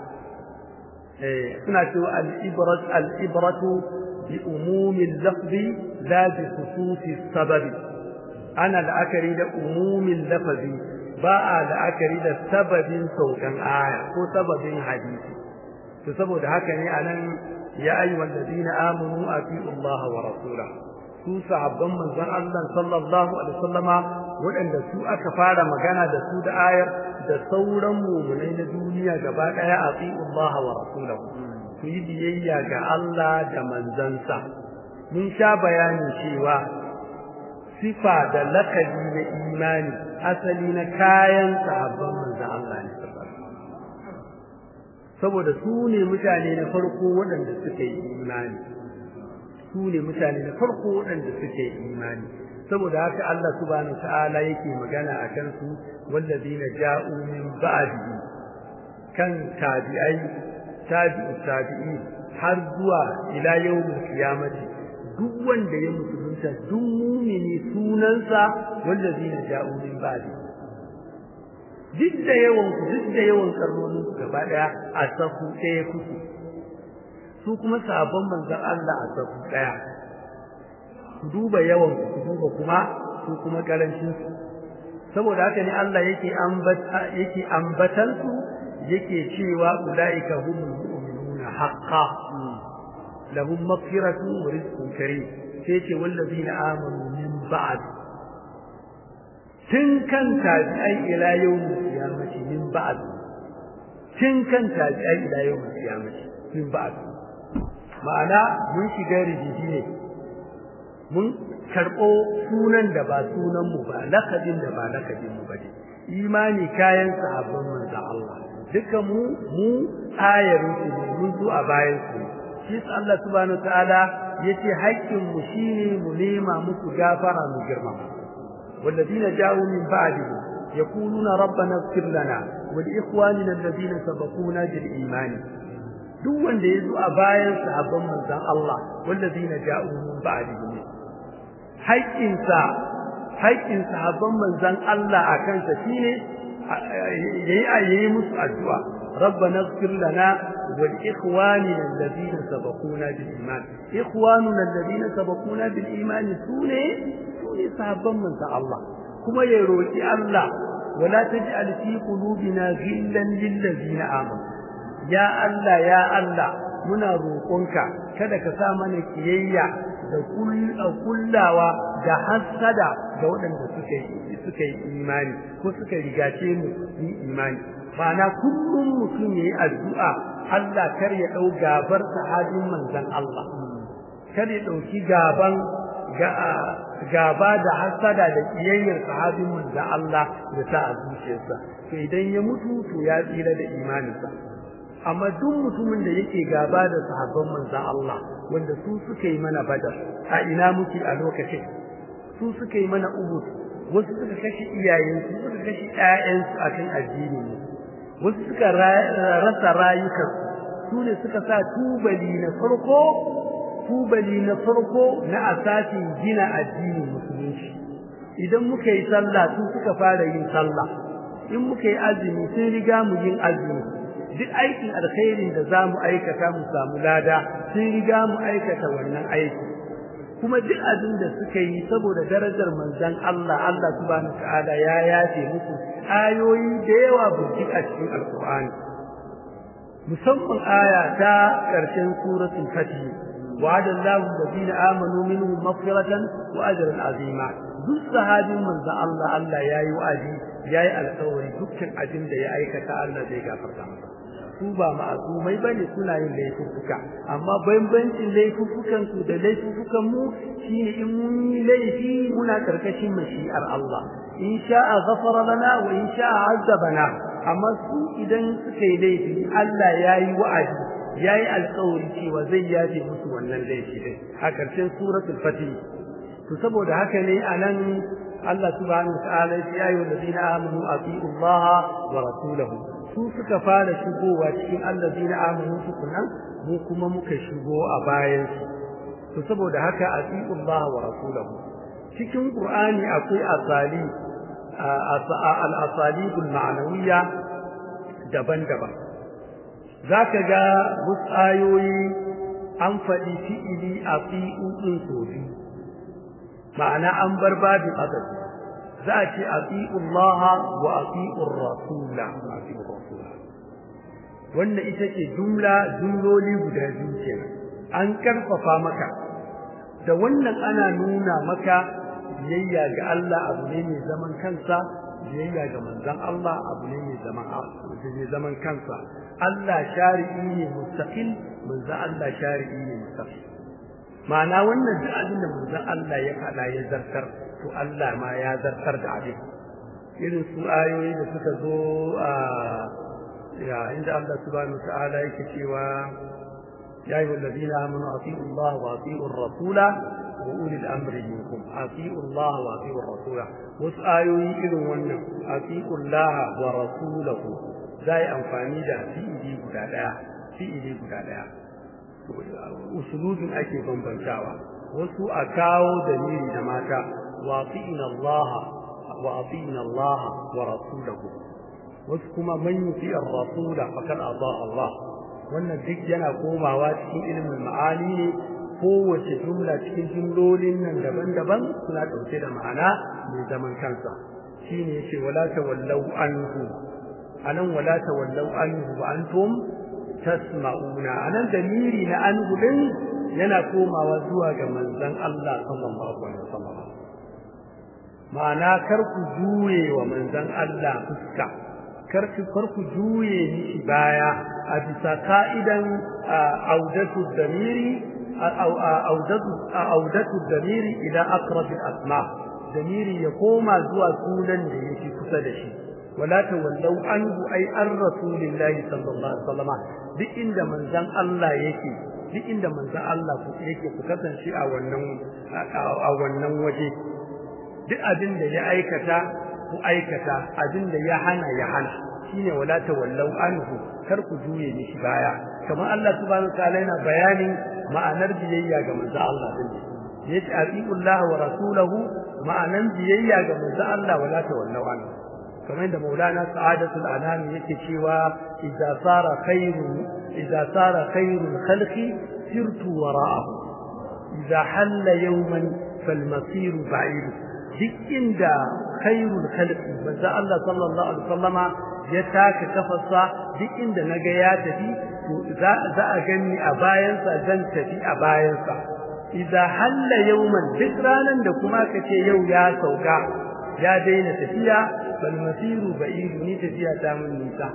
eh suna cewa al-ibrat al-ibratu bi umumi al-lafzi la bi khususi sababi ana la'akari da umumin lafazi ba a la'akari da sababin saukan aya ko sababin hadisi to saboda haka ne anan ya ayyuhal ladina amanu atiu Allah wa rasulahu su sahabban manzon Allah sallallahu alaihi wasallama waɗanda su aka fara magana da su da ayar da sauran mu'minai na duniya gaba daya atiu Allah wa rasulahu ku yi biyayya ga Allah da manzansa mun sha bayanin cewa sifa da lakabi na imani asali na kayan sahabban manzon Allah ne saboda su ne mutane na farko waɗanda suka yi imani su ne mutane na farko waɗanda suke imani saboda haka Allah subhanahu ta'ala yake magana a kan su wallazina ja'u min ba'di kan tabi'ai tabi'u tabi'i har zuwa ila yawmil qiyamati duk wanda ya musulunta duk mumini sunansa wallazina ja'u min ba'di duk da yawan ku duk da yawan karnonin gaba daya a safu ɗaya kuke su kuma sabon manzon Allah a safu daya ku duba yawan ku duba kuma su kuma karancin su saboda haka ne Allah yake ambata yake ambatan su yake cewa ulaika humul mu'minuna haqqan lahum maghfiratun wa rizqun karim sai ce wallazina amanu min ba'd tun kan tabi'ai ila yawmil qiyamati min ba'd tun kan tabi'ai ila yawmil qiyamati min ba'd ma'ana mun shiga rijiji ne mun karɓo sunan da ba sunan mu ba lakabin da ba lakabin mu ba ne imani kayan sahabban manzo Allah duka mu mu ayarin su ne mun zo a bayan su shi Allah subhanahu ta'ala yace haƙƙin mu shine mu nema musu gafara mu girma والذين جاءوا من بعدهم يقولون ربنا اغفر لنا wal ikhwanina alladhina sabaquna bil iman duk wanda yazo a bayan sahabban manzon Allah wallazina ja'u min ba'dihim haƙƙinsa haƙƙin sahabban manzon Allah akan sa shine yayi yayi musu addu'a ربنا اغفر لنا ولإخواننا الذين سبقونا بالإيمان إخواننا الذين سبقونا بالإيمان سوني سوني صحابا من الله كما يروي الله ولا تجعل في قلوبنا غلا للذين آمنوا يا الله يا الله muna roƙonka kada ka sa mana kiyayya da kullawa da hasada ga waɗanda suka yi suka yi imani ko suka rigace mu yi imani ma'ana kullum mutum yayi addu'a Allah kar ya dau gabar sahabin manzon Allah kar ya dauki gaban gaba da hasada da kiyayyar sahabin manzon Allah da ta a zuciyarsa to idan ya mutu to ya tsira da imaninsa amma duk mutumin da yake gaba da sahabban manzon Allah wanda su suka yi mana badar a ina muke a lokacin su suka yi mana uhud wasu suka kashe iyayensu suka kashe ƴaƴansu akan addini ne wasu suka rasa rayukansu su ne suka sa tubali na farko tubali na farko na asasin gina addinin musulunci idan muka yi sallah su suka fara yin sallah in muka yi azumi sun riga mu yin azumi duk aikin alkhairin da za mu aikata mu samu lada sun riga mu aikata wannan aiki kuma duk abin da suka yi saboda darajar manzon Allah Allah subhanahu ta'ala ya yafe musu ayoyi da yawa burjik a cikin alqur'ani musamman aya ta karshen suratul fatih wa'ada Allahu alladhina amanu minhum maghfiratan wa ajran azima duk sahabin manzon Allah Allah yayi wa'adi yayi alƙawari dukkan abin da ya aikata Allah zai gafarta masa su ba ma'asumai bane suna yin laifuka amma bambancin laifukan su da laifukan mu shine in mun yi laifi muna karkashin mashi'ar Allah in sha'a ghafara lana wa in sha'a azabana amma su idan suka yi laifi Allah yayi wa'adi yayi alƙawari cewa zai yafe musu wannan laifi din a karshen suratul fatih to saboda haka ne anan Allah subhanahu wa ta'ala ya yi wa ladina amanu ati'u Allah wa rasulahu su suka fara shigowa cikin allazina amanu tukunan mu kuma muka shigo a bayan su to saboda haka atiullah wa rasulahu cikin qur'ani akwai asali al-asalibul ma'nawiyya daban-daban zaka ga wasu ayoyi an faɗi fi'ili ati'u din sofi ma'ana an bar babin adadi za a ce atiullah wa atiur rasula wannan ita ce jumla jumloli guda biyu kenan an karfafa maka da wannan ana nuna maka biyayya ga Allah abu ne mai zaman kansa biyayya ga manzon Allah abu ne mai zaman mai zaman kansa Allah shari'i ne mustaqil manzon Allah shari'i ne mustaqil ma'ana wannan duk abin da manzon Allah ya faɗa ya zartar to Allah ma ya zartar da abin irin su ayoyi da suka zo a ya inda Allah subhanahu ta'ala yake cewa ya ayyuhal ladina amanu atiiu Allah wa atiiu ar-rasula wa ulil amri minkum atiiu Allah wa atiiu ar-rasula wasu ayoyi irin wannan atiiu Allah wa rasulahu zai amfani da fi'ili guda daya fi'ili guda daya usulubin ake bambantawa wasu a kawo dalili da mata wa atiina Allah wa atiina Allah wa rasulahu wasu kuma man yuti ar-rasula faqad ata Allah wannan duk yana komawa cikin ilimin ma'ani ne kowace jumla cikin jumlolin nan daban-daban suna dauke da ma'ana mai zaman kansa shine yace wala tawallau anhu anan wala tawallau anhu wa antum tasma'una anan damiri na anhu din yana komawa zuwa ga manzon Allah sallallahu alaihi wasallam ma'ana kar ku juye wa manzon Allah fuska karki farku juye mishi baya a bisa ka'idan audatu damiri audatu audatu damiri ila aqrab al-asma damiri ya koma zuwa sunan da yake kusa da shi wala tawallau anhu ay ar rasulillahi sallallahu alaihi wasallam duk inda manzon Allah yake duk inda manzon Allah yake ku kasance a wannan a wannan waje duk abin da ya aikata ku aikata abin da ya hana ya hana shine wala tawallau anhu kar ku juye mishi baya kamar Allah subhanahu wataala yana bayanin ma'anar biyayya ga manzo Allah din yace atiullah wa rasulahu ma'anan biyayya ga manzo Allah wala tawallau anhu kamar da Maulana Sa'adatul Anam yake cewa idza sara khairu idza sara khairul khalqi sirtu wara'ahu idza halla yawman fal masir ba'id duk inda khairul khalqi manzo Allah sallallahu alaihi wasallama ya taka kafarsa duk inda naga ya tafi to za za a gani a bayansa zan tafi a bayansa idza halla yawman duk ranan da kuma kace yau ya sauka ya daina tafiya bal masiru ba'idu ni tafiya ta mun nisa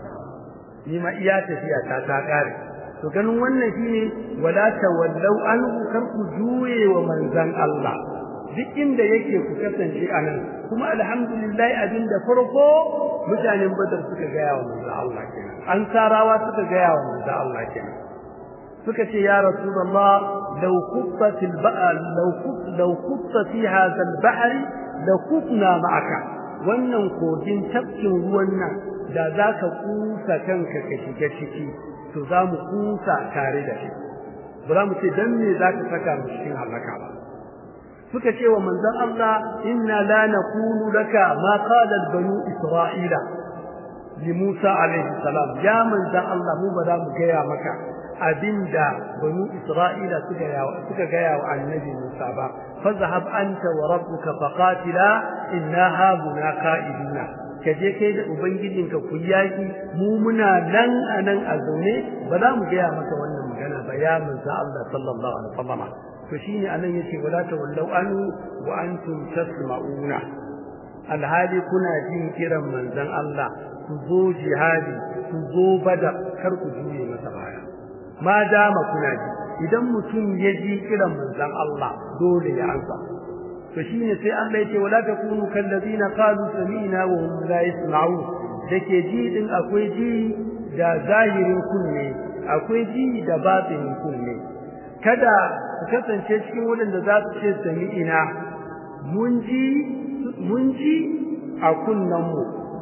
ni ma iya tafiya ta ta kare to ganin wannan shine wala tawallau anhu kar ku juye wa manzan Allah duk inda yake ku kasance anan kuma alhamdulillah abinda farko mutanen badar suka gaya wa manzan Allah kenan an sarawa suka gaya wa manzan Allah kenan suka ce ya rasulullah law quttat al-ba'r law qut law qutta fi hadha al-ba'r la kutna ma'aka wannan kogin tafkin ruwan nan da zaka kusa kanka ka shiga ciki to za mu kusa tare da shi ba za mu ce dan me zaka saka mu cikin halaka ba suka ce wa manzon Allah inna la naqulu laka ma qala banu isra'ila li Musa alaihi salam ya manzon Allah mu ba za mu gaya maka abinda banu isra'ila suka suka gaya wa annabi Musa ba fazhab anta wa rabbuka faqatila inna hauna qa'iduna kaje kai da ubangijinka ku yaki mu muna nan anan a zaune ba za mu gaya maka wannan magana ba ya manzo Allah sallallahu alaihi wasallam to shine anan yace wala tawallau anu wa antum tasma'una alhali kuna jin kiran manzon Allah ku zo jihadi ku zo badar kar ku juye masa baya ma dama kuna ji idan mutum ya ji kiran manzon Allah dole ya ansa to shine sai Allah yake wala takunu kallazina qalu sami'na wa hum la yasma'un dake ji din akwai ji da zahirin kunne akwai ji da batinin kunne kada ku kasance cikin wadanda za su ce sami'ina mun ji mun ji a kunnen mu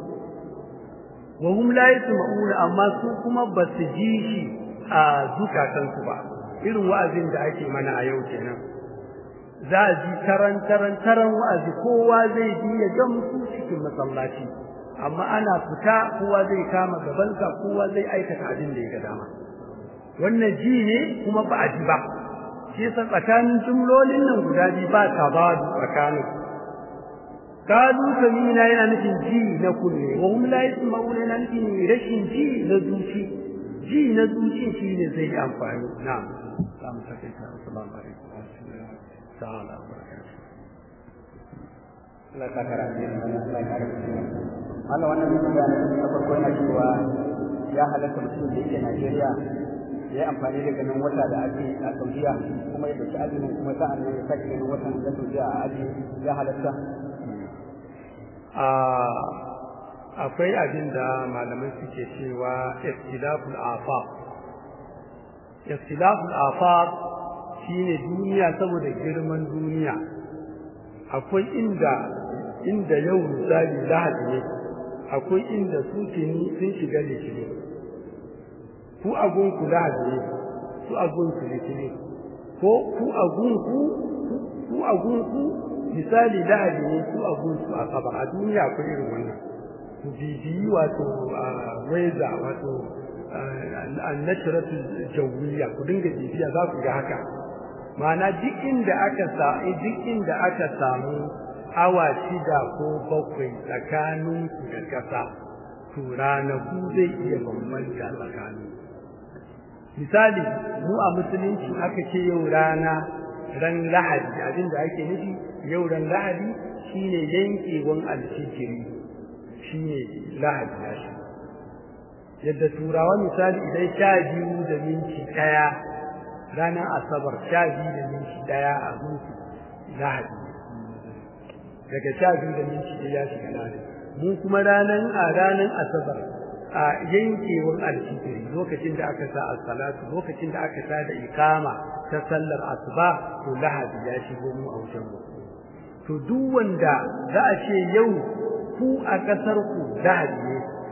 wa hum la yasma'un amma su kuma ba su ji shi a zukatansu ba irin wa'azin da ake mana a yau kenan za a ji taran taran taran wa'azi kowa zai ji ya gamsu cikin masallaci amma ana fita kowa zai kama gabansa kowa zai aikata abin da ya ga dama wannan ji ne kuma ba a ji ba shi yasa tsakanin jumlolin nan guda biyu ba ta ba tsakanin kalu samina yana nufin ji na kunne wa hum la yasma'una yana nufin rashin ji na zuci ji na zuci shi ne zai yi amfani na samu take ta assalamu alaikum wa rahmatullahi ta'ala wa barakatuh Allah ta kara ne Allah ta kara Allah wannan mutum da na farko yana cewa ya halatta mutum da yake Najeriya ya yi amfani da ganin wata da ake a Saudiya kuma ya dauki azumin kuma sa'an nan ya sake ganin watan da Saudiya a aji ya halatta akwai abin da malamai suke cewa ikhtilaful afaq ikhtilaful afaq shine duniya saboda girman duniya akwai inda inda yau misali lahadi ne akwai inda su tuni sun shiga litini ku agun ku lahadi ne su agun su litini ko ku agun ku ku agun ku misali lahadi ne su agun su asabar a duniya akwai irin wannan ku bibiyi wato weza wato annashiratu jawiya ku dinga bibiya za ku ga haka ma'ana duk inda aka sa duk inda aka samu awa shida ko bakwai tsakanin ku da kasa to ranaku zai iya bambanta tsakanin misali mu a musulunci aka ce yau rana ran lahadi abinda ake nufi yau ran lahadi shine yankewan alfijiri shine lahadi ya shi yadda turawa misali idan sha biyu da minti ɗaya ranar asabar sha biyu da minti ɗaya a gunsu lahadi daga sha biyu da minti ɗaya ya shiga lahadi mu kuma ranar a ranar asabar a yankewan alfitiri lokacin da aka sa as-salatu lokacin da aka sa da ikama ta sallar asuba to lahadi ya shigo mu a wajen mu to duk wanda za a ce yau ku a kasar ku lahadi ne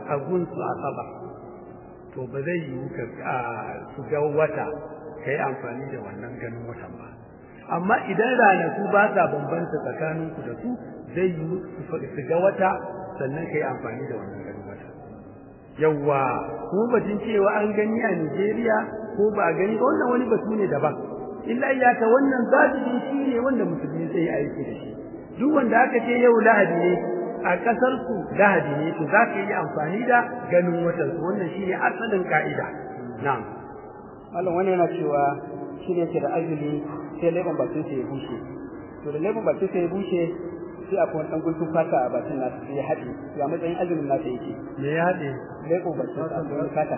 a gunsu asabar to ba zai yi ka su ga wata ka yi amfani da wannan ganin watan ba amma idan ranaku ba sa bambanta tsakaninku da su zai yi su ga wata sannan ka yi amfani da wannan ganin wata yawwa kuma batun cewa an gani a Nigeria ko ba a gani ba wannan wani batu ne daban illa iyaka wannan zaɓi shi ne wanda musulmi zai aiki da shi duk wanda aka ce yau lahadi ne a ƙasar ku lahadi ne to za ka yi amfani da ganin watan su wannan shi ne asalin ka'ida na'am Allah wani yana cewa shi ne ke da azumi sai leban bakin sa ya bushe to da leban bakin sa ya bushe sai akwai wani ɗan guntun fata a bakin nasa sai ya haɗe ya matsayin azumin nasa yake me ya haɗe leban bakin sa akwai wani fata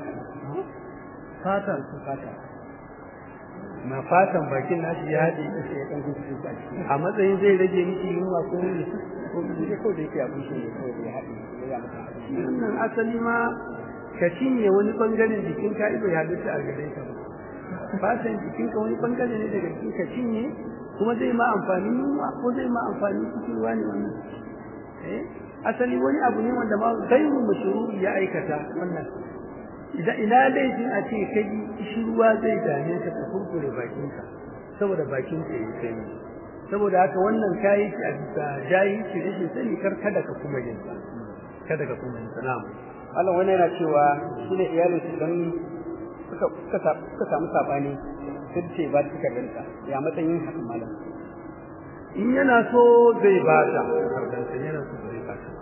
fatan fata na fatan bakin nashi ya haɗe sai ya ɗan guntun baki a matsayin zai rage miki yunwa ko ne ko ne ko da yake ya bushe ne ko ya haɗe ya mata wannan asali ma ka cinye wani bangaren jikin ka bai halitta a gare ka ba fatan jikin ka wani bangare ne daga jikin ka cinye kuma zai ma amfani yunwa ko zai ma amfani cikin ruwa ne wannan eh asali wani abu ne wanda ma gairu mashruri ya aikata wannan idan ina laifin a ce kai shi ruwa zai dame ka ka kurkure bakin ka saboda bakin ka yi sanyi saboda haka wannan kayi ki a bisa jayi ki rashin sani kar kada ka kuma yin sa kada ka kuma yin sa na'am Allah wani yana cewa shi ne iyalin su dan suka suka suka samu sabani sai ce ba su karanta ya matsayin hakan malam in yana so zai ba ta kardansa yana so zai ba ta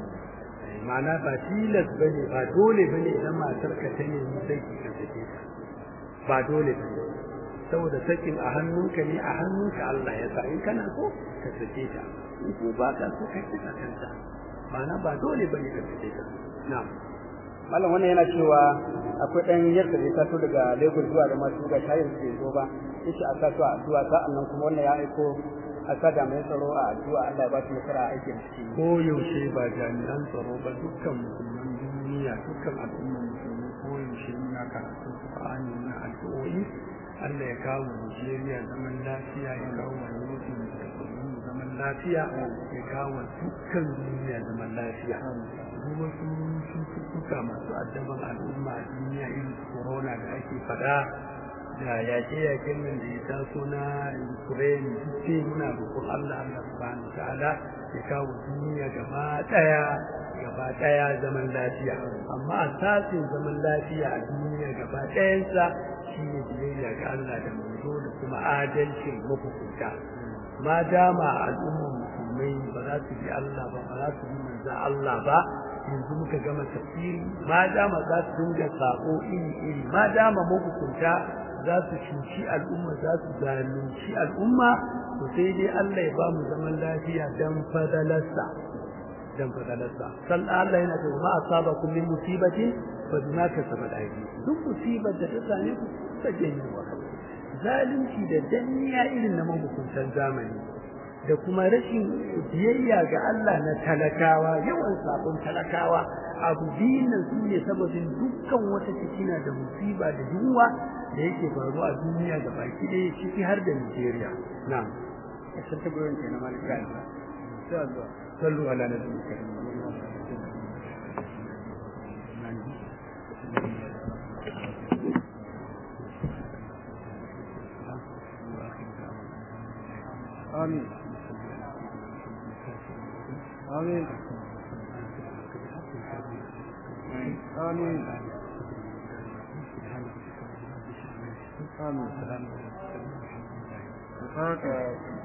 ma'ana ba tilas bane ba dole bane idan matar ka ta nemi sai ki ka sake ta ba dole bane saboda sakin a hannunka ne a hannunka Allah ya sa in kana so ka sake ta in ko ba ka so ka kika kanta ma'ana ba dole bane ka sake ta na'am malam wannan yana cewa akwai dan yadda zai taso daga Lagos zuwa da masu ga shayin su zo ba yace a sa su a addu'a sa'annan kuma wannan ya aiko a sa da mai tsaro a addu'a Allah ya ba su nasara a aikin su ko yaushe ba jami'an tsaro ba dukkan musulman duniya dukkan al'ummar musulmi ko yaushe muna karatu Qur'ani na addu'o'i Allah ya kawo Nigeria zaman lafiya ya kawo yankin da zaman lafiya ya kawo dukkan duniya zaman lafiya duk wasu cututtuka masu addaban al'umma a duniya irin corona da ake fada da yaƙe-yaƙen nan da ya taso na Ukraine duk muna roƙon Allah Allah subhanahu ta'ala ya kawo duniya gaba ɗaya gaba ɗaya zaman lafiya amma asasin zaman lafiya a duniya gaba ɗayansa shine biyayya ga Allah da manzo da kuma adalcin mafukunta ma dama al'ummar musulmai ba za su bi Allah ba ba za su bi manzo Allah ba yanzu muka gama tafsiri ma dama za su dinga sako iri iri ma dama mahukunta za su cuci al'umma za su zalunci al'umma to sai dai Allah ya ba mu zaman lafiya dan fadalarsa dan fadalarsa san Allah yana cewa ma asabakum min musibatin fa bima kasabat aydikum duk musibar da ta same ku ta janyo wa zalunci da danniya irin na mahukuntan zamani da kuma rashin biyayya ga Allah na talakawa yawan sabon talakawa abu biyun nan su ne sababin dukkan wata fitina da musiba da yunwa da yake faruwa a duniya da baki ɗaya ciki har da Nigeria na'am sai ta gurin kenan malaka sai zuwa sallu ala nabi karim آمين آمين آمين آمين